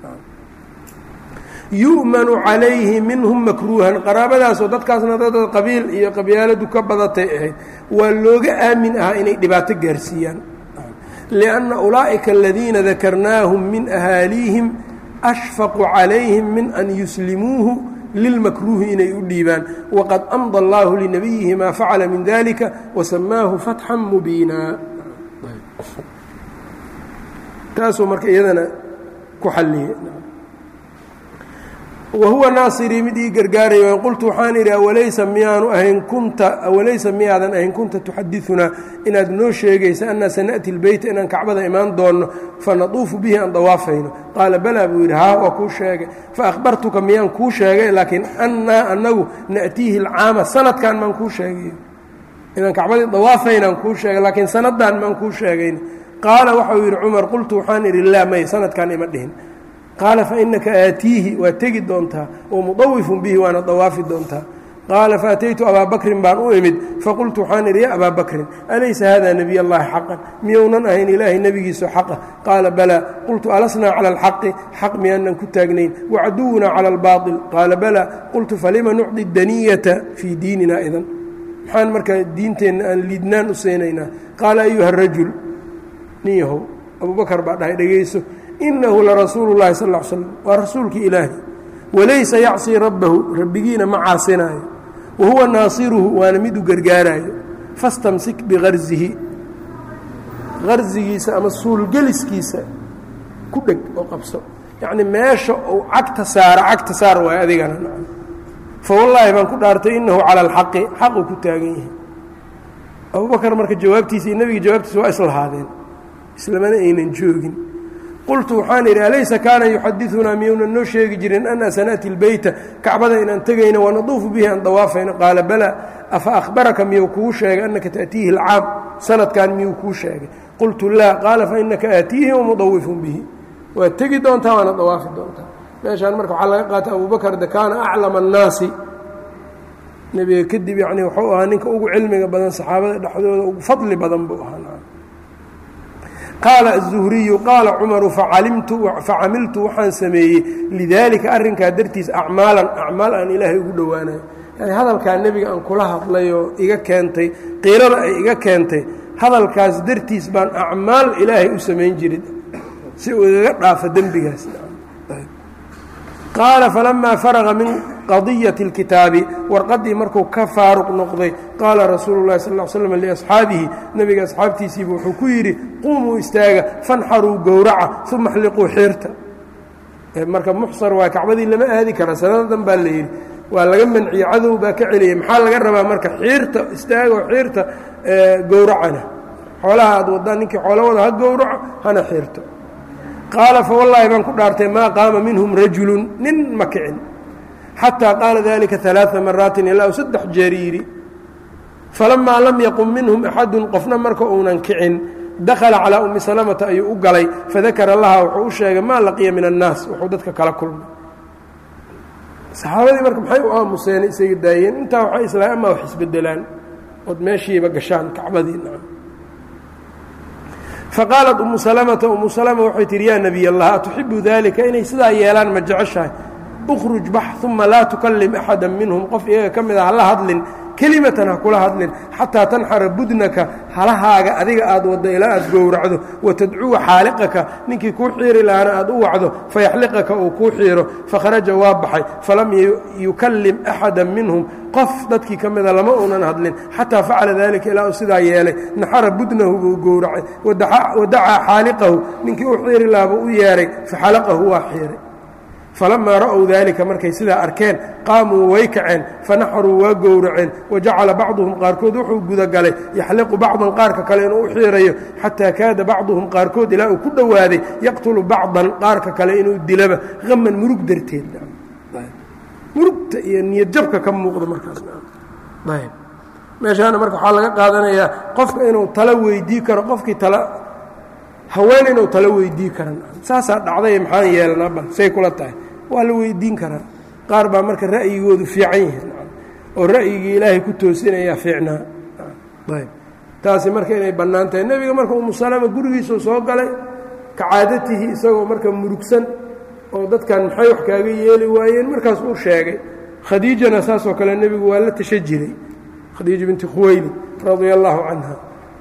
yu'manu calayhi minhum makruuhan qaraabadaasoo dadkaasna dad qabiil iyo qabyaaladu ka badatay ahayd waa looga aamin ahaa inay dhibaato gaarsiiyaan lianna ulaa'ika aladiina dakarnaahum min ahaaliihim ashfaqu calayhim min an yuslimuuhu lilmakruuhi inay u dhiibaan waqad amda allaahu linabiyihi maa facala min dalika wasamaahu fatxan mubiina taasuu marka iyadana ku xalliyey wahuwa naasirii mid ii gargaaraya qultu waxaan idhi awalaysa miyaanu ahayn kunta awalaysa miyaadan ahayn kunta tuxadiunaa inaad noo sheegaysa annaa sana'ti lbeyta inaan kacbada imaan doonno fanaduufu bihi aan dawaafayno qaala balaa buu yidhi haa waa kuu sheegay faahbartuka miyaan kuu sheegay laakiin annaa annagu na'tiihi alcaama sanadkan maan kuu sheegay inaan kacbadii dawaafaynaan kuu sheegay laakiin sanaddan maan kuu sheegayn qaala waxau yidhi cumar qultu waxaan idhi laa may sanadkan ima dhihin qaala fainaka aatiihi waa tegi doontaa wamudawifun bihi waana dawaafi doontaa qaala faataytu abaa bakrin baan u imid faqultu waxaan idhi ya abaa bakrin alaysa hada nebiy allahi xaqan miyounan ahayn ilaahay nebigiisu xaqa qaala balaa qultu alasnaa cala alxaqi xaq miyaanan ku taagnayn wacaduwunaa cala albaaطil qaala balaa qultu falima nucdi daniyata fii diinina idan maxaan markaa diinteenna aan liidnaan u seynaynaa qaala ayuha rajul nin yahow abubakar baa dhahay dhegayso inahu larasuulu llahi sal l slam waa rasuulkii ilaahi walaysa yacsii rabbahu rabbigiina ma caasinaayo wa huwa naasiruhu waana mid u gargaaraayo fastamsik bikarzihi karzigiisa ama suulgeliskiisa ku dheg oo qabso yacnii meesha uu cagta saara cagta saar waayo adigana fa wallaahi baan ku dhaartay inahu cala alxaqi xaquu ku taagan yahay abubakar marka jawaabtiisa iyo nebiga jawaabtiisa waa islahaadeen islamana aynan joogin qultu waxaan idhi alaysa kaana yuxadiunaa miyuunan noo sheegi jirin ana sana'ti lbeyta kacbada inaan tegayno wanaduufu bihi aan dawaafayno qaala balaa afa ahbaraka miyuu kuu sheegay annaka taأtiihi اlcaam sanadkan miyuu kuu sheegay qultu laa qaala fainaka aatiihi wamudawifun bihi waad tegi doontaa waana dawaafi doontaa meeshaan marka waxaa laga qaatay abubakar de kaana aclama الnaasi nebiga kadib yani wuxuu ahaa ninka ugu cilmiga badan saxaabada dhexdooda ugu fadli badan buu ahaa qaala الzuhriyu qaala cumaru facamiltu waxaan sameeyey lidaalika arrinkaa dartiis acmaalan acmaal aan ilaahay ugu dhowaanayo yani hadalkaa nebiga aan kula hadlayoo iga keentay qiirada ay iga keentay hadalkaas dartiis baan acmaal ilaahay u samayn jirin si uu igaga dhaafo dembigaas qaala falamaa faraqa min qadiyati اlkitaabi warqaddii markuu ka faaruq noqday qaala rasuulu اlahi sal ll slam liasxaabihi nebiga asxaabtiisiiba wuxuu ku yidhi quumuu istaaga fanxaruu gowraca uma xliquu xiirta marka muxsar waa kacbadii lama aadi kara sanadadan baa la yidhi waa laga manciye cadow baa ka celiyay maxaa laga rabaa marka xiirta istaago xiirta gowracana xoolaha aad wadaan ninkii xoolo wada ha gowraco hana xiirto qaala fawallaahi baan ku dhaartay maa qaama minhum rajulun nin ma kicin xataa qaala dalika ثalaaثa maraatin ilaa u saddex jeer yidhi falamaa lam yaqum minhum axadun qofna marka uunan kicin dakhala calaa ummi salamata ayuu u galay fadakara laha wuxuu u sheegay maa laqiya min annaas wuxuu dadka kala kulmay saxaabadii marka maxay u aamuseen isaga daayeen intaa waxay islaa amaa wax isbedelaan ood meeshiiba gashaan kacbadii faqaalat umu salamata umu salama waxay tihi yaa nebiy allah atuxibu dalika inay sidaa yeelaan ma jeceshahay ukhruj bax uma laa tukallim axada minhum qof iyaga ka mid a hala hadlin kelimatan ha kula hadlin xataa tanxara budnaka halahaaga adiga aad waddo ilaa aad gowracdo watadcuwa xaaliqaka ninkii kuu xiiri lahaana aad u wacdo fayaxliqaka uu kuu xiiro fakharaja waa baxay falam yukallim axada minhum qof dadkii ka mida lama uunan hadlin xataa facala dalika ilaa uu sidaa yeelay naxara budnahu buu gowracay wadacaa xaaliqahu ninkii u xiiri lahabuu u yeehay faxalaqahu waa xiiray falamaa ra'ow daalika markay sidaa arkeen qaamuu way kaceen fanaxaruu waa gowraceen wajacala bacduhum qaarkood wuxuu gudagalay yaxliqu bacdan qaarka kale inuu u xiirayo xataa kaada bacduhum qaarkood ilaa uu ku dhowaaday yaqtulu bacdan qaarka kale inuu dilaba haman murug darteed murugta iyo niyadjabka ka muuqda markaasmeeshaana marka waxaa laga qaadanayaa qofka inuu talo weydii karo qofkii tala haween inuu talo weydii karan saasaa dhacday maxaan yeelanaa bal say kula tahay waa la weydiin karaa qaar baa marka ra'yigoodu fiican yihiin oo ra'yigii ilaahay ku toosinayaa fiicnaa ayb taasi marka inay bannaan tahay nebiga marka umu salama gurigiisuu soo galay ka caadatihi isagoo marka murugsan oo dadkan maxay wax kaaga yeeli waayeen markaas uu sheegay khadiijana saasoo kale nebigu waa la tasha jiray khadiija binti khuweyli radia allaahu canha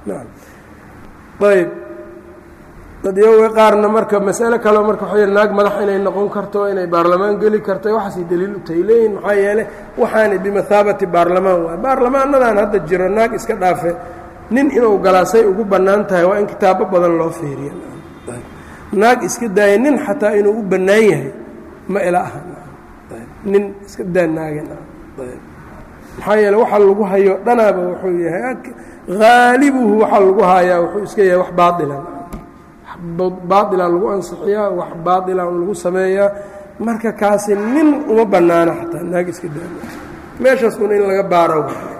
ayb dadyoga qaarna marka masale kaleo marka waxa naag madax inay noqon karto inay baarlamaan geli karto waxaasay daliil u tahay leeyihin maxaa yeeley waxaanay bimathaabati baarlamaan waay baarlamaanadan hadda jiro naag iska dhaafe nin inuu galaasay ugu bannaan tahay waa in kitaabo badan loo fiiriya naag iska daaya nin xataa inuu u bannaan yahay ma ila aha nin iska daa naagen maxaa yeele waxa lagu hayo dhanaaba wuxuu yahay haalibuhu waxaa lagu hayaa wuxuu iska yahay wax baailan baailan lagu ansixiyaa wax baailan lagu sameeyaa marka kaasi nin uma bannaano xataa naag iska daa meeshaas un in laga baaro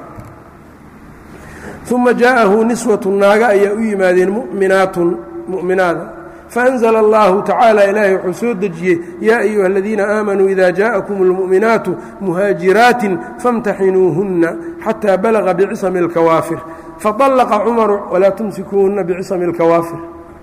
uma jaa'ahu niswatu naaga ayaa u yimaadeen muminaatun mu'minaada faأnzla اllahu tacaala ilaahay wuxuu soo dejiyey yaa ayuha aladiina aamanuu ida jaaءakum اlmu'minaatu muhaajiraatin famtaxinuuhunna xataa balaga bicisami اlkawaafir faطallaqa cumaru walaa tumsikuuhunna bicisami اlkawaafir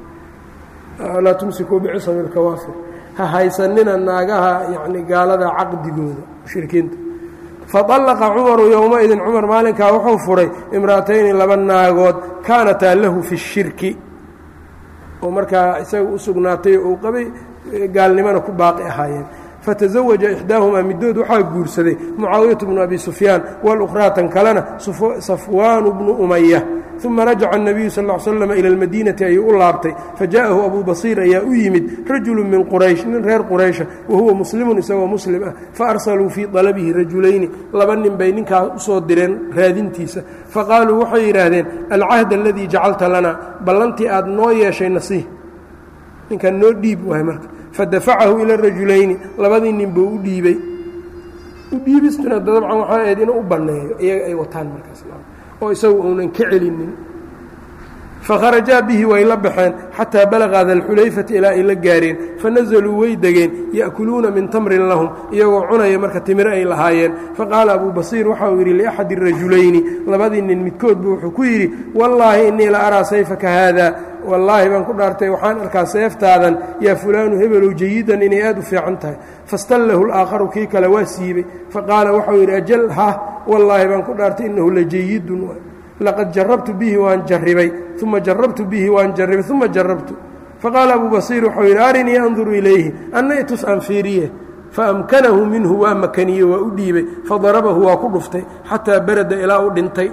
laa tumsikuu bicisami اlkawaafir ha haysanina naagaha yani gaalada caqdigooda mushrikiinta faطallaqa cumaru yowmaidin cumar maalinkaa wuxuu furay imra'atayni laba naagood kaanataa lahu fi الshirki oo markaa isaga u sugnaatay oo uu qabay gaalnimona ku baaqi ahaayeen fataزawaja ixdaahumaa middood waxaa guursaday mucaawiyatu bnu abi sufyaan walukhraatan kalena safwaanu bnu umaya uma rajaca الnabiyu sal ا l slm ila اlmadiinati ayuu u laabtay fajaءahu abu basiir ayaa u yimid rajulu min quraysh nin reer quraysha wahuwa muslimun isagoo muslim ah faarsaluu fii طalabihi rajulayni laba nin bay ninkaa usoo direen raadintiisa faqaaluu waxay yidhaahdeen alcahd aladii jacalta lana ballantii aad noo yeeshay nasiih ninkan noo dhiib waay marka fadafacahu ila rajulayni labadii nin buu u dhiibey u dhiibistuna dabcan waxaa ahayd inuu u banneeyo iyaga ay wataan markaas oo isagu uunan ka celinin fakharajaa bihi way la baxeen xataa balaqa dalxulayfati ilaa ay la gaareen fanazaluu way degeen ya'kuluuna min tamrin lahum iyagoo cunaya marka timiro ay lahaayeen faqaala abuu basiir waxa uu yidhi liaxadi rajulayni labadii nin midkoodbu wuxuu ku yidhi wallaahi innii la araa sayfaka haada wallaahi baan ku dhaartay waxaan arkaa seeftaadan yaa fulaanu hebelow jayidan inay aad u fiican tahay fastallahu اlaakharu kii kale waa siibey faqaala waxau yidhi ajal ha wallaahi baan ku dhaartay innahu la jayidun laqad jarabtu bihi waan jarribay uma jarabtu bihi waan jarribay uma jarabtu faqaala abuu basiir wuxuu yidhi arinii anduru ilayhi anna itus aan fiiriye faamkanahu minhu waa makaniye waa u dhiibay fadarabahu waa ku dhuftay xataa barada ilaa u dhintay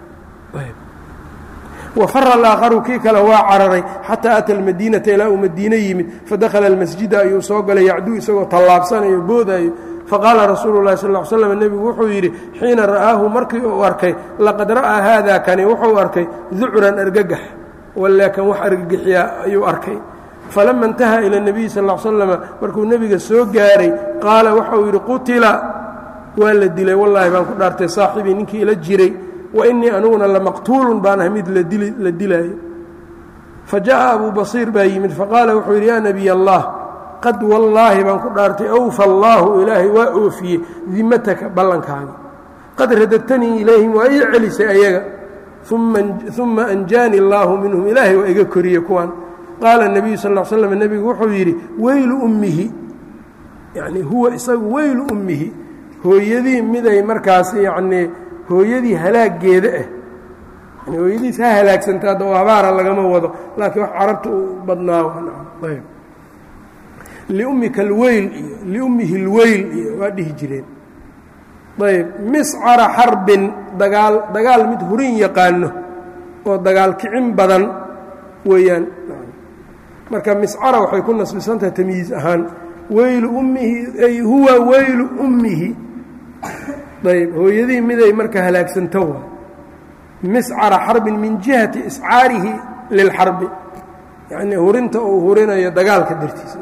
wafara alaakharu kii kale waa cararay xataa ata almadiinata ilaa uu madiine yimid fadakhala almasjida ayuu soo galay yacduu isagoo tallaabsanayo boodaayo faqaala rasuulu lahi sal l slm nebigu wuxuu yidhi xiina ra'aahu markii uu arkay laqad ra'aa haada kani wuxuu arkay ducran argagax walaakan wax argagixiyaa ayuu arkay falama intaha ila nebiyi sal slama markuu nebiga soo gaaray qaala waxau yidhi qutila waa la dilay wallaahi baan ku dhaartay saaxibii ninkii ila jiray wa innii aniguna lamaqtuulun baan ah mid la dilaayo fa jaءa abuu basiir baa yimid faqaala wuxuu yidhi yaa nebiy allah qad wallaahi baan ku dhaartay awfa allaahu ilaahay waa oofiyey dimataka ballankaaga qad radadtanii ilayhim waa ii celisay ayaga uma anjaani اllaahu minhum ilaahay waa iga koriyey kuwan qaala الnabiyu sal ا slam nebigu wuxuu yidhi weylu ummihi yani huwa isagu weylu ummihi hooyadii miday markaas yacnii hooyadii halaageeda ah yani hooyadiis ha halaagsanta hadda oo habaara lagama wado laakiin wax carabta u badnaa ayb liummika alweyl iyo liummihi اlweyl iyo waa dhihi jireen ayb miscara xarbin dagaal dagaal mid hurin yaqaano oo dagaal kicin badan weeyaan marka miscara waxay ku nasbisantahay tamyiiz ahaan weylu ummihi ay huwa weylu ummihi ayb hooyadii miday marka halaagsanto waa miscara xarbin min jihati iscaarihi lilxarbi yacnii hurinta uu hurinayo dagaalka dartiisa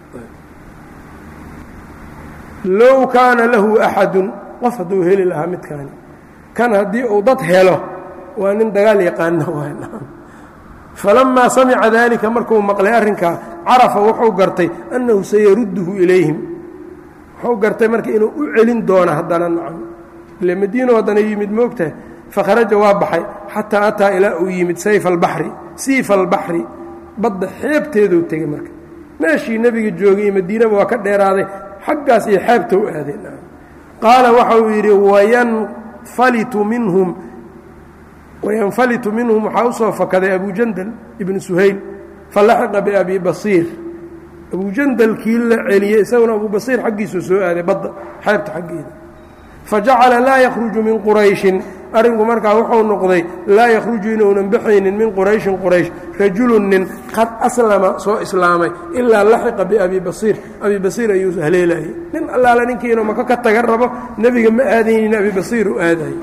low kaana lahu axadun qof hadduu heli lahaa midkaani kan haddii uu dad helo waa nin dagaal yaqaano falamaa samica daalika markuu maqlay arrinkaa carafa wuxuu gartay annahu sayarudduhu ilayhim wuxuu gartay marka inuu u celin doono haddana nacam ile madiino haddana yimid moogtahay fakharaja waa baxay xataa ataa ilaa uu yimid sayfa albaxri siifa albaxri badda xeebteeduu tegey marka meeshii nebiga joogay iyo madiinaba waa ka dheeraaday xaggaas iyo xeebta u aaday qaala waxa uu yidhi wayanfalitu minhum wayanfalitu minhum waxaa u soo fakaday abujandal ibnu suhayl falaxiqa biabi basiir abujandalkii la celiyey isaguna abu basiir xaggiisuu soo aaday badda xeebta xaggeeda fajacala laa yakhruju min qurayshin arrinku markaa wuxuu noqday laa yakhruju inuunan baxaynin min qurayshin quraysh rajulun nin qad aslama soo islaamay ilaa laxiqa biabi basiir abi basiir ayuu haleelayay nin allaala ninkiinu maka ka taga rabo nebiga ma aadaynin abi basiir u aadayay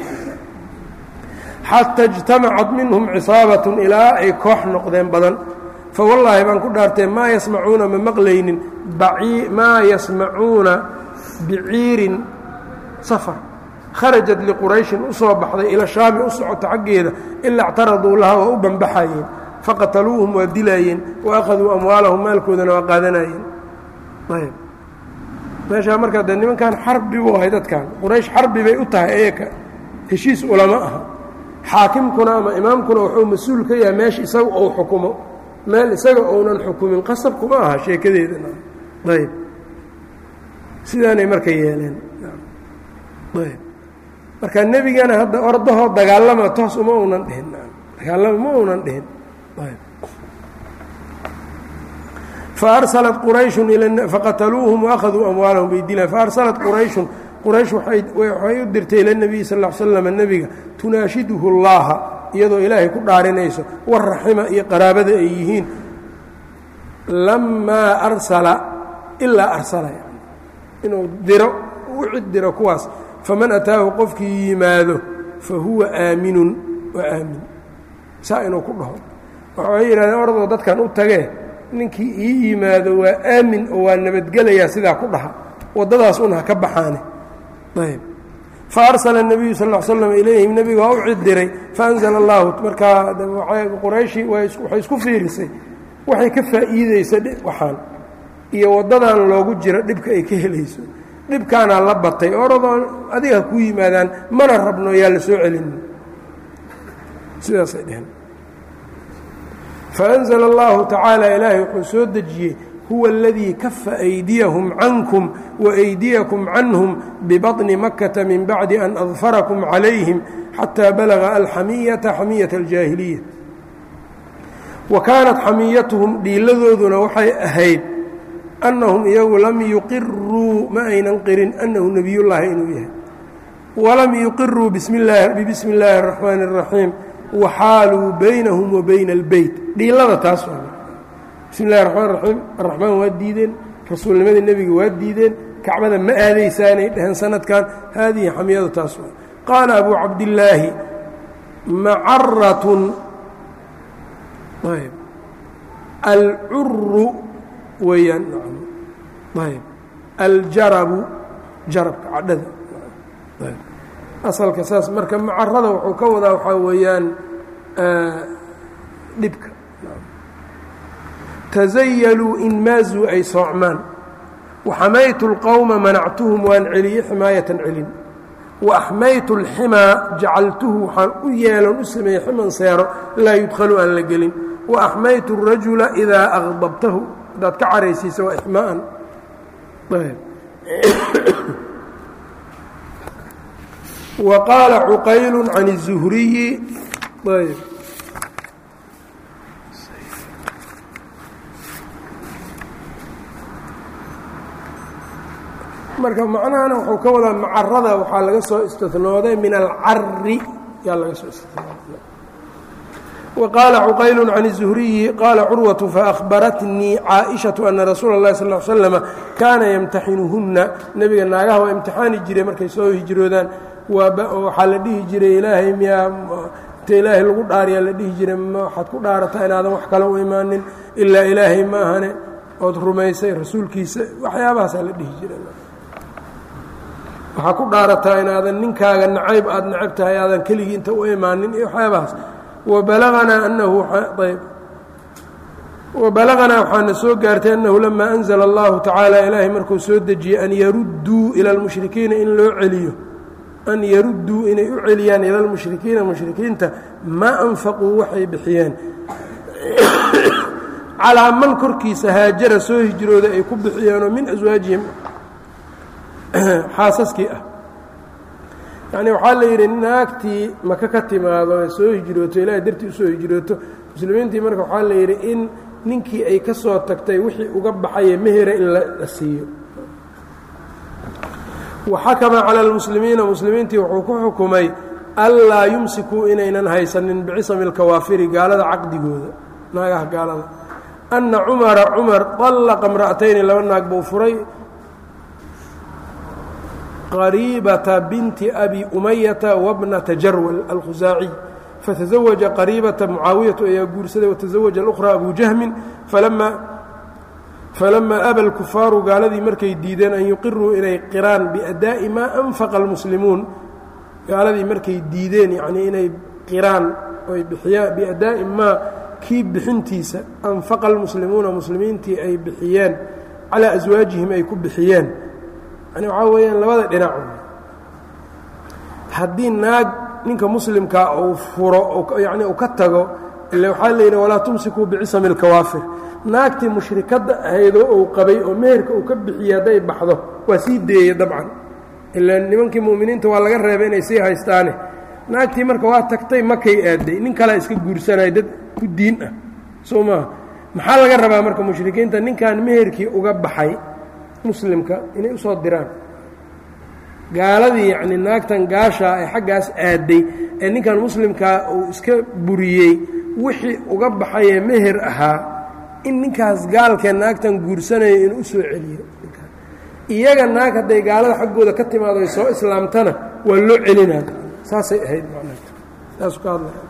xata اجtamacat minhum cisaabatun ilaa ay koox noqdeen badan fawallaahi baan ku dhaartee maa yasmacuuna ma maqlaynin maa yasmacuuna biciirin safar kharajat liqurayshin u soo baxday ila shaami u socota xaggeeda ilaa اctaraduu laha waa u banbaxayeen faqataluuhum waa dilaayeen waakhaduu amwaalahum maalkoodana waa qaadanayeen ayb meeshaa markaa dee nimankan xarbi buu ahay dadkan quraysh xarbi bay u tahay ayaka heshiis ulama aha xaakimkuna ama imaamkuna wuxuu mas-uul ka yahay meesha isaga ou xukumo meel isaga ounan xukumin qasab kuma aha sheekadeedana ayb sidaanay marka yeeleen ayb marka nebigana hadda ordahoo dagaalama toos uma unan dhihin dagaalama ma unan dhihin ayb faarsalat qurayshun faqataluuhum waakhaduu amwaalahum bay dilaan faarsalat qurayshun quraysh waxay u dirtay ila nebiyi sal l slam nebiga tunaashiduhu llaaha iyadoo ilaahay ku dhaarinayso waraxima iyo qaraabada ay yihiin lamaa arsala ilaa arsala inuu diro u cid diro kuwaas faman ataahu qofkii yimaado fa huwa aaminun waa aamin saa inuu ku dhaho waxay yidhahdeen ordoo dadkan u tagee ninkii ii yimaado waa aamin oo waa nabadgelayaa sidaa ku dhaha waddadaas un ha ka baxaane ayb faarsala الnabiyu sal ا slam ilayhim nebiga waa u cid diray faanzla اllahu markaa qurayshi waxay isku fiirisay waxay ka faa'iideysa waxaan iyo waddadan loogu jiro dhibka ay ka helayso dhibkaanaa la batay oradoo adiga ha ku yimaadaan mana rabno yaa la soo celin sidaasay dheheen faأnzla اllahu tacaala ilaahay wuxuu soo dejiyey huwa اladii kafa أydiyahum cankum وأydiyakm canhum bbaطni makata min bacdi an adfarakum calayhim xataa balaga alxamiyata xamiyaة اljaahiliya wa kaanat xamiyatuhum dhiiladooduna waxay ahayd annahum iyagu lam yuqiruu ma aynan qirin annahu nebiyullaahi inuu yahay walam yuqiruu bibismi اllaahi الraxmaani الraxiim waxaaluu baynahum wa bayna اlbeyt dhiilada taas bismi اllahi raxmaan raxiim araxmaan waa diideen rasuulnimadii nebiga waa diideen kacbada ma aadaysaanay dheheen sanadkan haadihi xamiyadu taas waa qaala abu cabdillaahi macaratun ayb alcuru weeyaan ayb aljarabu jarabka cadhada asalka saas marka macarada wuxuu ka wadaa waxaa weeyaan dhibka tazayaluu in maazuu ay soocmaan waxamaytu اlqowma manactuhum waan celiyey ximaayatan celin wa axmaytu اlximaa jacaltuhu waxaan u yeelon u sameeyey ximan seero laa yudkhalu aan la gelin wa axmaytu الrajula idaa aqdabtahu haddaad ka caraysiisa waa ixmaaan wa qaala cuqaylu can الzuhriyi ayb marka macnahana wuxuu ka wadaa macarada waxaa laga soo istinooday min alcari yaa laga soo istinooday وqاaل cqayl عن الزهriyi qاala curwaة faأhbaratnii caaئiشhaةu أna rasuula الlahi sl ل slm kaana ymtaxinuhuna nebiga naagaha waa imtixaani jiray markay soo hijroodaan waxaa la dhihi jiray ilaahay miyaa inta ilaahay lagu dhaariyaa la dhihi jiray waxaad ku dhaarataa inaadan wax kale u imaanin ilaa ilaahay ma ahane ood rumaysay rasuulkiisa waxyaabahaasaa la dhihi jiray waxaa ku dhaarataa inaadan ninkaaga nacayb aad necab tahay aadan keligii inta u imaanin iyo waxyaabahaas wabalaganaa anahu ayb wabalaganaa waxaana soo gaartay annahu lamaa anzla allahu tacaala ilaahay markuu soo dejiyey an yarudduu ila lmushrikiina in loo celiyo an yarudduu inay u celiyaan ila lmushrikiina mushrikiinta maa anfaquu waxay bixiyeen calaa man korkiisa haajara soo hijrooda ay ku bixiyeenoo min aswaajihim xaasaskii ah yacni waxaa la yidhi naagtii maka ka timaado ee soo hijrooto ilaahay dartii usoo hijrooto muslimiintii marka waxaa la yidhi in ninkii ay ka soo tagtay wixii uga baxaye mehera in la siiyo waxakama cala almuslimiina muslimiintii wuxuu ku xukumay anlaa yumsikuu inaynan haysanin bicisami alkawaafiri gaalada caqdigooda naagaha gaalada anna cumara cumar طallaqa imra'atayni laba naag buu furay qariibata binti abi umayata wabnata jarwal alkhusaaciy fataزawaja qariibata mucaawiyatu ayaa guursaday wataزawaja اlأkhraa abu jahmin falamaa aba اlkufaaru gaaladii markay diideen an yuqiruu inay qiraan biadaa'i maa anfaqa اlmuslimuun gaaladii markay diideen yanii inay qiraan oy bixiyaan biadaa'i maa kii bixintiisa anfaqa almuslimuuna muslimiintii ay bixiyeen calaa aswaajihim ay ku bixiyeen yani waxaa weeyaan labada dhinac haddii naag ninka muslimkaa uu furo yani uu ka tago ile waxaa la yidhi walaa tumsikuu bicisami اlkawaafir naagtii mushrikadda ahaydoo uu qabay oo meherka uu ka bixiyey hadday baxdo waa sii deeye dabcan ila nimankii mu'miniinta waa laga reebay inay sii haystaane naagtii marka waa tagtay makay aaday nin kalea iska guursanaya dad ku diin ah soo maaha maxaa laga rabaa marka mushrikiinta ninkan meherkii uga baxay muslimka inay usoo diraan gaaladii yacni naagtan gaashaa ee xaggaas aaday ee ninkan muslimkaa uu iska buriyey wixii uga baxayee meher ahaa in ninkaas gaalkee naagtan guursanaya inuu u soo celiyo iyaga naag hadday gaalada xaggooda ka timaado ay soo islaamtana waa loo celinaa saasay ahayd saasu ka hadlaya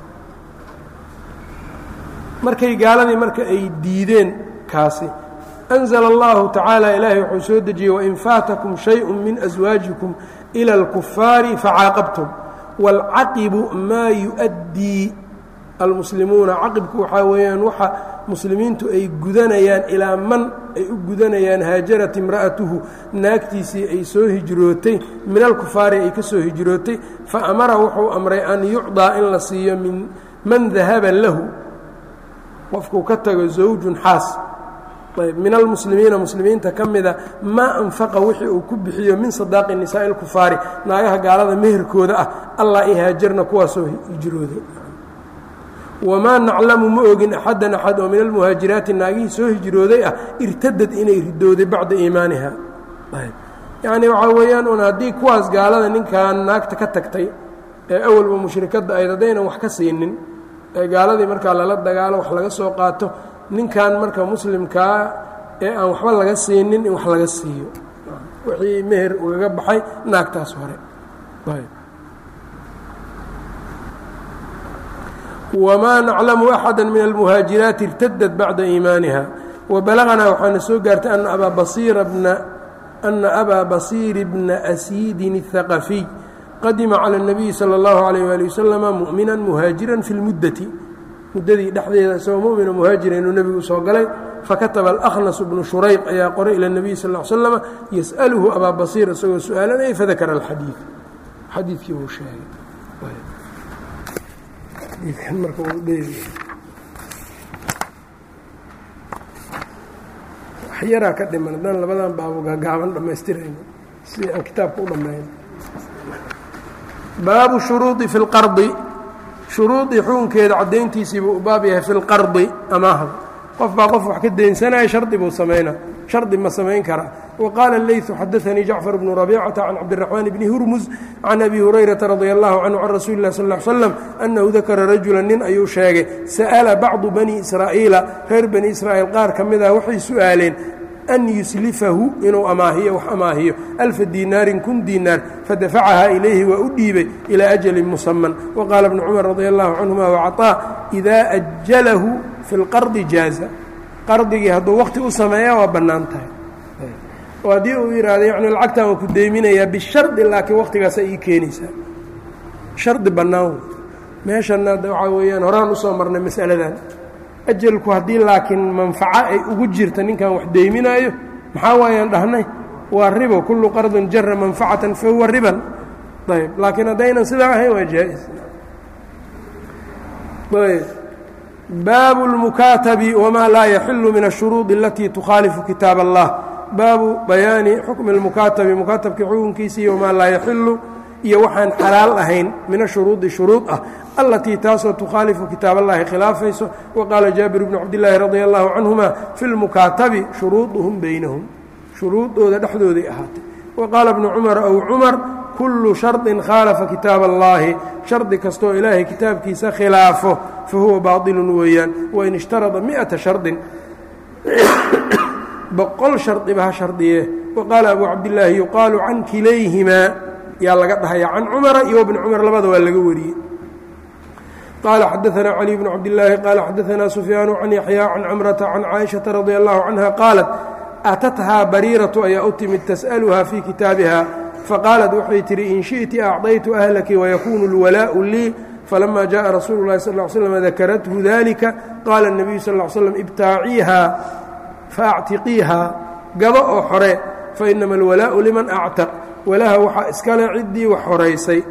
markay gaaladii marka ay diideen kaasi أنزل الله تaعaaلى إلaahay wuxuu soo dejiyey وإن فاaتكم شhayء من أزواaجiكم إلى الكفاaر فcاaqبتم والcaqibu maa يؤdيi المسلimuuna caqibku waxaa weeyaan waxa muslimiintu ay gudanayaan ilaa man ay u gudanayaan haajarat imra'atuhu naagtiisii ay soo hijrootay min alkufaari ay ka soo hijrootay faamara wuxuu amray an yucطىa in la siiyo min man dahaba lahu qofkuu ka tago zawjun xaas min almuslimiina muslimiinta ka mida maa anfaqa wixii uu ku bixiyo min sadaaqi nisaa'i اlkufaari naagaha gaalada meherkooda ah allah i haajarna kuwaasoo hijrooday wamaa naclamu ma ogin axaddan axad oo min almuhaajiraati naagihii soo hijrooday ah irtadad inay ridooday bacda iimaaniha yacni waxaa weeyaan un haddii kuwaas gaalada ninkan naagta ka tagtay ee awalba mushrikadda ayd haddaynan wax ka siinin ee gaaladii markaa lala dagaalo wax laga soo qaato ninkan marka muslimkaa ee aan waxba laga siinin in wax laga siiyo wixii meher ugaga baxay naagtaas hore wamaa naclamu axada min almuhaajiraati irtadad bacda iimaaniha wabalaganaa waxaana soo gaartay ana abaa basiira bna ana abaa basiiri bna asiidin الhaqafiy qadima calى الnabiyi salى اllahu عalيyh wali waslama mu'mina muhaajira fi اlmuddati muddadii dhexdeeda isagoo mumino muhaajira inuu nebigu usoo galay fakataba alأkhnas bnu shurayq ayaa qoray ilى الnabiy sal ا l slama yas'aluhu abaa basiir isagoo su-aalanaya fadakara alxadiid xadiidkii buu sheegay xadiidkan marka uu dheeriya wax yaraa ka dhiman haddaan labadan baabo gaagaaban dhammaystirayno si aan kitaabka u dhammayn baabu shuruudi fi اlqardi shuruudii xukunkeeda caddayntiisii buu u baab yahay fi lqardi amaahda qof baa qof wax ka daynsanaya shardi buu samaynaa shardi ma samayn karaa wa qaala اleyثu xadaanii jacfar bnu rabicata can cabdiraxmaan bni hurmus can abi hurayrata radi allahu canhu can rasuuli lah sal ا l slam annahu dakara rajula nin ayuu sheegay sa'ala bacdu bani israa'iila reer bani israa'iil qaar ka mid ah waxay su'aaleen an yuslifahu inuu amaahiyo wax amaahiyo alfa diinaarin kun diinaar fadafacahaa ilayhi waa u dhiibay ilaa ajalin musaman waqaala bnu cumar radi allahu canhuma wacطaa idaa ajalahu fi lqardi jaaza qardigii hadduu waqti u sameeya waa bannaan tahay oo haddii uu yidhaahdo yacni lacagtan waa ku deyminayaa bishardi laakiin waqtigaasa ii keenaysaa shardi bannaan wey meeshanna hadda waxaa weeyaan horaan usoo marnay mas'aladan ajalku haddii laakiin manfaco ay ugu jirta ninkan wax deyminaayo maxaa waayaan dhahnay waa ribo kullu qardin jara manfacatan fa huwa riban ayb laakiin haddaynan sidaa ahayn waa jaa-is ayb baabu اlmukaatabi wmaa laa yaxilu min الshuruudi alatii tukhaalifu kitaab allah baabu bayaani xukmi اlmukaatabi mukaatabkii xukunkiisii wamaa laa yaxilu iyo waxaan xalaal ahayn min ashuruudi shuruud ah allatii taasoo tukhaalifu kitaab allahi khilaafayso waqaala jaabir bnu cabdillaahi radia allahu canhuma fi lmukaatabi shuruuduhum baynahum shuruudooda dhexdooday ahaatay waqaala bnu cumar ow cumar kullu shardin khaalafa kitaab allaahi shardi kastoo ilaahay kitaabkiisa khilaafo fa huwa baatilun weeyaan wain ishtarada mi'ata shardin boqol shardiba ha shardiye waqaala abu cabdillaahi yuqaalu can kilayhimaa yaa laga dhahaya can cumara iyo bni cumar labada waa laga wariyey qaala xadaanaa cali bnu cabdillaahi qaala xadaanaa sufyaanu can yaxyaa can camrata can caaishata radia allahu canha qaalat atathaa bariiratu ayaa u timid tas'aluhaa fii kitaabiha faqaalat waxay tihi in shi'ti acdaytu ahlaki wayakuunu اlwalaa'u lii falama jaءa rasuulu اlahi sal ly slm dakarathu dalika qaala الnabiyu sal ly slam ibtaaciiha faactiqiiha gado oo xore fainama alwalaa'u liman actaq walaha waxaa iskale ciddii wax horaysay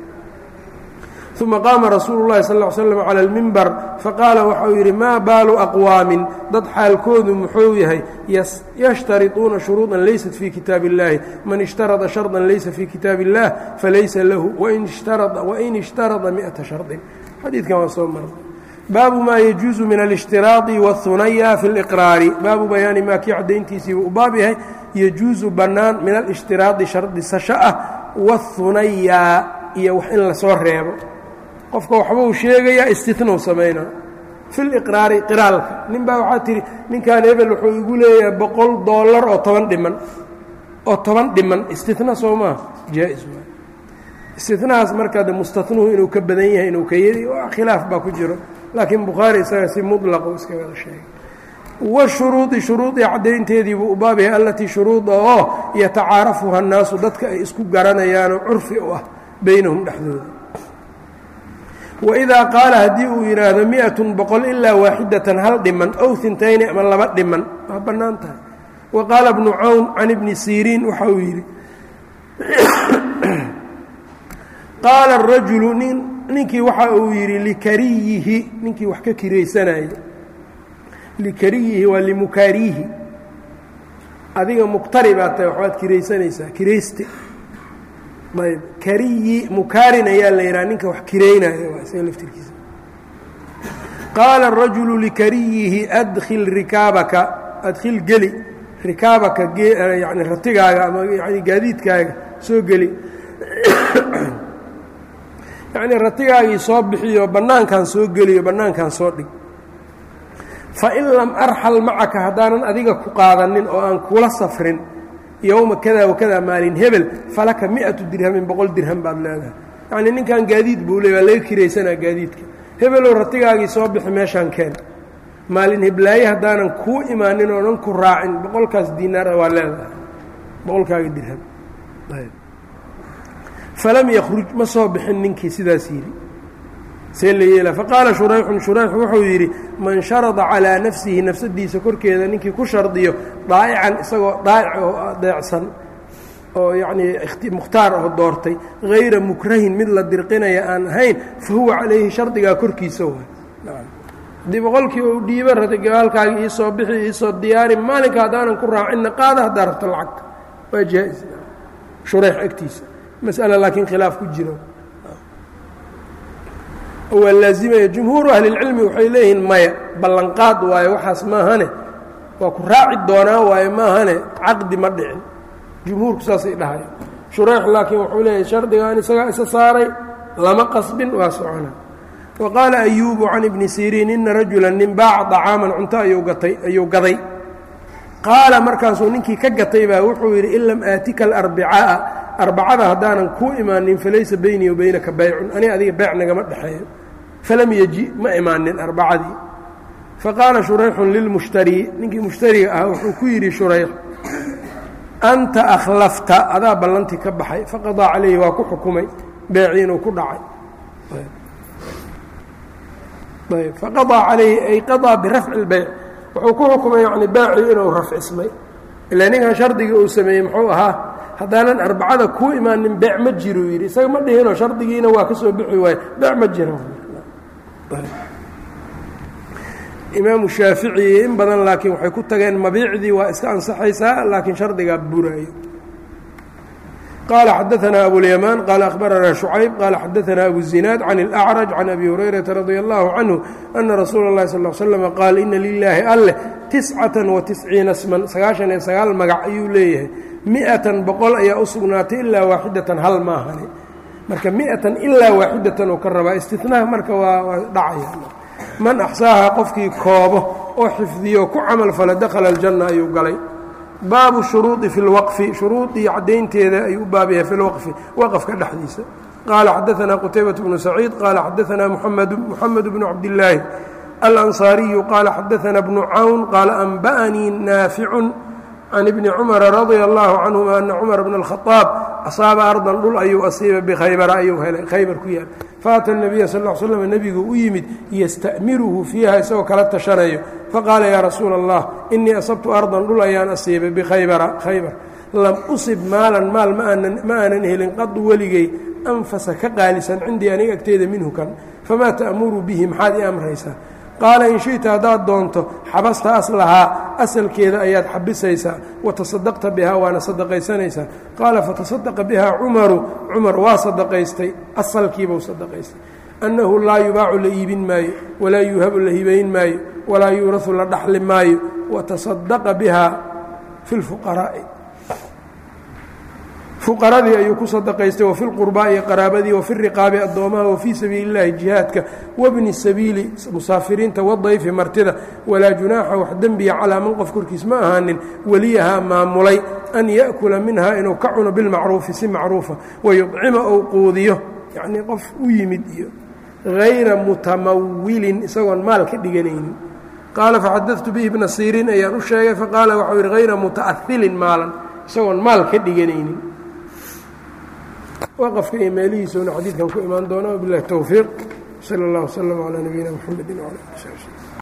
uma qaama rasuulu اllahi sal ly slam cala اlmimbar faqaala waxauu yidhi maa baalu aqwaamin dad xaalkoodu muxuu yahay yashtariطuuna shuruuطan laysat fii kitaab اllahi man ishtarada sharطan laysa fii kitaab اllah falaysa lahu wain ishtarada miئata shardin xadiidkan waa soo marnay baabu maa yajuusu min alاshtiraaطi wاhunaya fi اliqraari baabu bayaani maa kii caddayntiisiibuu u baab yahay yajuusu bannaan min alاshtiraadi shardisasho ah wاhunaya iyo wax in lasoo reebo qofka waxbuu sheegayaa istinow samaynaa fi liqraari qiraalka nin baa waxaa tihi ninkan hebel wuxuu igu leeyahay boqol dollar oo toban dhiman oo toban dhiman istina soo maa jaa-is waay istinahaas markaa de mustanuhu inuu ka badan yahay inuu ka yari khilaaf baa ku jiro laakiin bukhaari isaga si muطlaqu iskagada sheegay washuruudi shuruudii caddaynteediibuu u baab yahay allatii shuruuda oo yatacaarafuha annaasu dadka ay isku garanayaanoo curfi u ah baynahum dhexdooda waidaa qaala haddii uu yidhaahdo miatun boqol ilaa waaxidatan hal dhiman ow intayni ama laba dhiman waa bannaan tahay wa qaala bnu cawn can ibni siriin waxa uu yidhi qaala arajulu nin ninkii waxa uu yidhi likariyihi ninkii wax ka kiraysanayay likariyihi waa limukaariihi adiga muktari baa tahay waxbaad kiraysanaysaa kirayste ayb kariyi mukaarin ayaa la yidhaha ninka wax kiraynaya waa isaga laftirkiisa qaala arajulu likariyihi adkhil rikaabaka adkhil geli rikaabaka yani ratigaaga ama yani gaadiidkaaga soo geli yacnii ratigaagii soo bixiyo bannaankan soo geliyo bannaankan soo dhig fain lam arxal macaka haddaanan adiga ku qaadanin oo aan kula safrin yowma kada wakada maalin hebel falaka miatu dirhamin boqol dirham baad leedahay yacnii ninkan gaadiid buu leey waa laga kiraysanaa gaadiidka hebelow ratigaagii soo bixi meeshaan keen maalin heblaaye haddaanan kuu imaanin oonan ku raacin boqolkaas diinaar waa leedahay boqolkaaga dirham falam yakruj ma soo bixin ninkii sidaas yidhi see la yeela faqaala shurayxun shurayx wuxuu yidhi man sharada calaa nafsihi nafsadiisa korkeeda ninkii ku shardiyo daa'ican isagoo daa'ic oo adeecsan oo yacnii mukhtaar oo doortay hayra mukrahin mid la dirqinaya aan ahayn fa huwa calayhi shardigaa korkiisa waay haddii boqolkii uu dhiibo rata gabaalkaaga iisoo bixi iisoo diyaari maalinka haddaanan ku raacinna qaada haddaa rabto lacagta waa jaa-is shureex agtiisa mas'ala laakiin khilaaf ku jiro waa laazimaya jumhuuru ahlilcilmi waxay leeyihiin maya ballanqaad waayo waxaas maahane waa ku raaci doonaa waayo maahane caqdi ma dhicin jumhuurku saasay dhahaya shureex laakiin wuxuu leeyahay shardigaan isagaa isa saaray lama qasbin waa socona wa qaala ayuubu can ibni siriin ina rajula nin baaca طacaaman cunto ayuu gatay ayuu gaday qaala markaasuu ninkii ka gatay baa wuxuu yidhi in lam aatika alarbicaa'a arbacada haddaanan kuu imaanin falaysa beynii wa beynaka baycun ani adiga beyc nagama dhexeeyo falam yeji ma imaanin arbacadii faqaala shurayxun lilmushtarii ninkii mushtariga ah wuxuu ku yidhi shurayx anta akhlafta adaa ballantii ka baxay faqadaa calayhi waa ku xukumay beecii inuu ku dhacay ayb faqadaa calayhi ay qadaa birafci اlbeyc wuxuu ku xukumay yani beecii inuu rafcismay ilaa ninkan shardigii uu sameeyey muxuu ahaa haddaanan arbacada kuu imaanin beec ma jiro yidhi isaga ma dhihinoo shardigiina waa ka soo bixi waaye beec ma jiro imaamu shaafici in badan laakiin waxay ku tageen mabiicdii waa iska ansaxaysaa laakiin shardigaa buraayo qaala xadaanaa abulyamaan qaala akhbaranaa shucayb qaala xadaanaa abu zinaad can اlأcraj can abi hurayrata radia allahu canhu ana rasuula اllahi sal l slm qaal ina lilaahi alleh tiscatan wa tisciina sman sagaashan iyo sagaal magac ayuu leeyahay mi-atan boqol ayaa u sugnaatay ilaa waaxidatan hal maahane marka mi-atan ilaa waaxidatan uu ka rabaa istinaha marka waa waa dhacaya man axsaaha qofkii koobo oo xifdiyo ku camal fala dakhala aljanna ayuu galay baabu shuruudi fi lwaqfi shuruudii caddaynteeda ayuu u baab yahay fi lwaqfi waqfka dhexdiisa qaala xadaanaa qutaybat bnu saciid qaala xadaanaa muxamed bnu cabdillaahi alansaariyu qaala xadaanaa bnu cawn qaala anba'anii naaficun can ibni cumara radia allahu canhuma ana cumar bna alkhaaab asaaba ardan dhul ayuu asiiba bikhaybara ayuu helay khaybar ku yaal faata nabiya sal l slm nebigu u yimid yasta'miruhu fiiha isagoo kala tashanayo faqaala yaa rasuula allah inii asabtu ardan dhul ayaan asiibay bikhaybara khaybar lam usib maalan maal ma aanan helin qadu weligay anfasa ka qaalisan cindii aniga agteeda minhu kan famaa ta'muru bihi maxaad ii amraysaa qaala in shita haddaad doonto xabasta aslahaa asalkeeda ayaad xabisaysaa watasadaqta bihaa waana sadaqaysanaysaa qaala fatasadaqa bihaa cumaru cumar waa sadaqaystay asalkiibuu sadaqaystay annahu laa yubaacu la iibin maayo walaa yuuhabu la hibayn maayo walaa yuurasu la dhaxli maayo watasadaqa bihaa fi lfuqaraa'i fuqaradii ayuu ku sadaqaystay wafi lqurbaa'i qaraabadii wafi riqaabi addoomaha wafii sabiili اllahi jihaadka wabni sabiili musaafiriinta wadayfi martida walaa junaaxa wax dembiya calaa man qof korkiis ma ahaanin weliyahaa maamulay an ya'kula minha inuu ka cuno bilmacruufi si macruufa wayucima ou quudiyo yacnii qof u yimid iyo hayra mutamawilin isagoon maal ka dhiganaynin qaala faxadadtu bihi bna siriin ayaan u sheegay faqaala waxau yidhi hayra muta'ahilin maalan isagoon maal ka dhiganaynin waqafka iyo meelihiisuna xadiidkan ku imaan doona wabilahi towfiiq sala اllah wslm calaa nabiyina mxamedi wala ali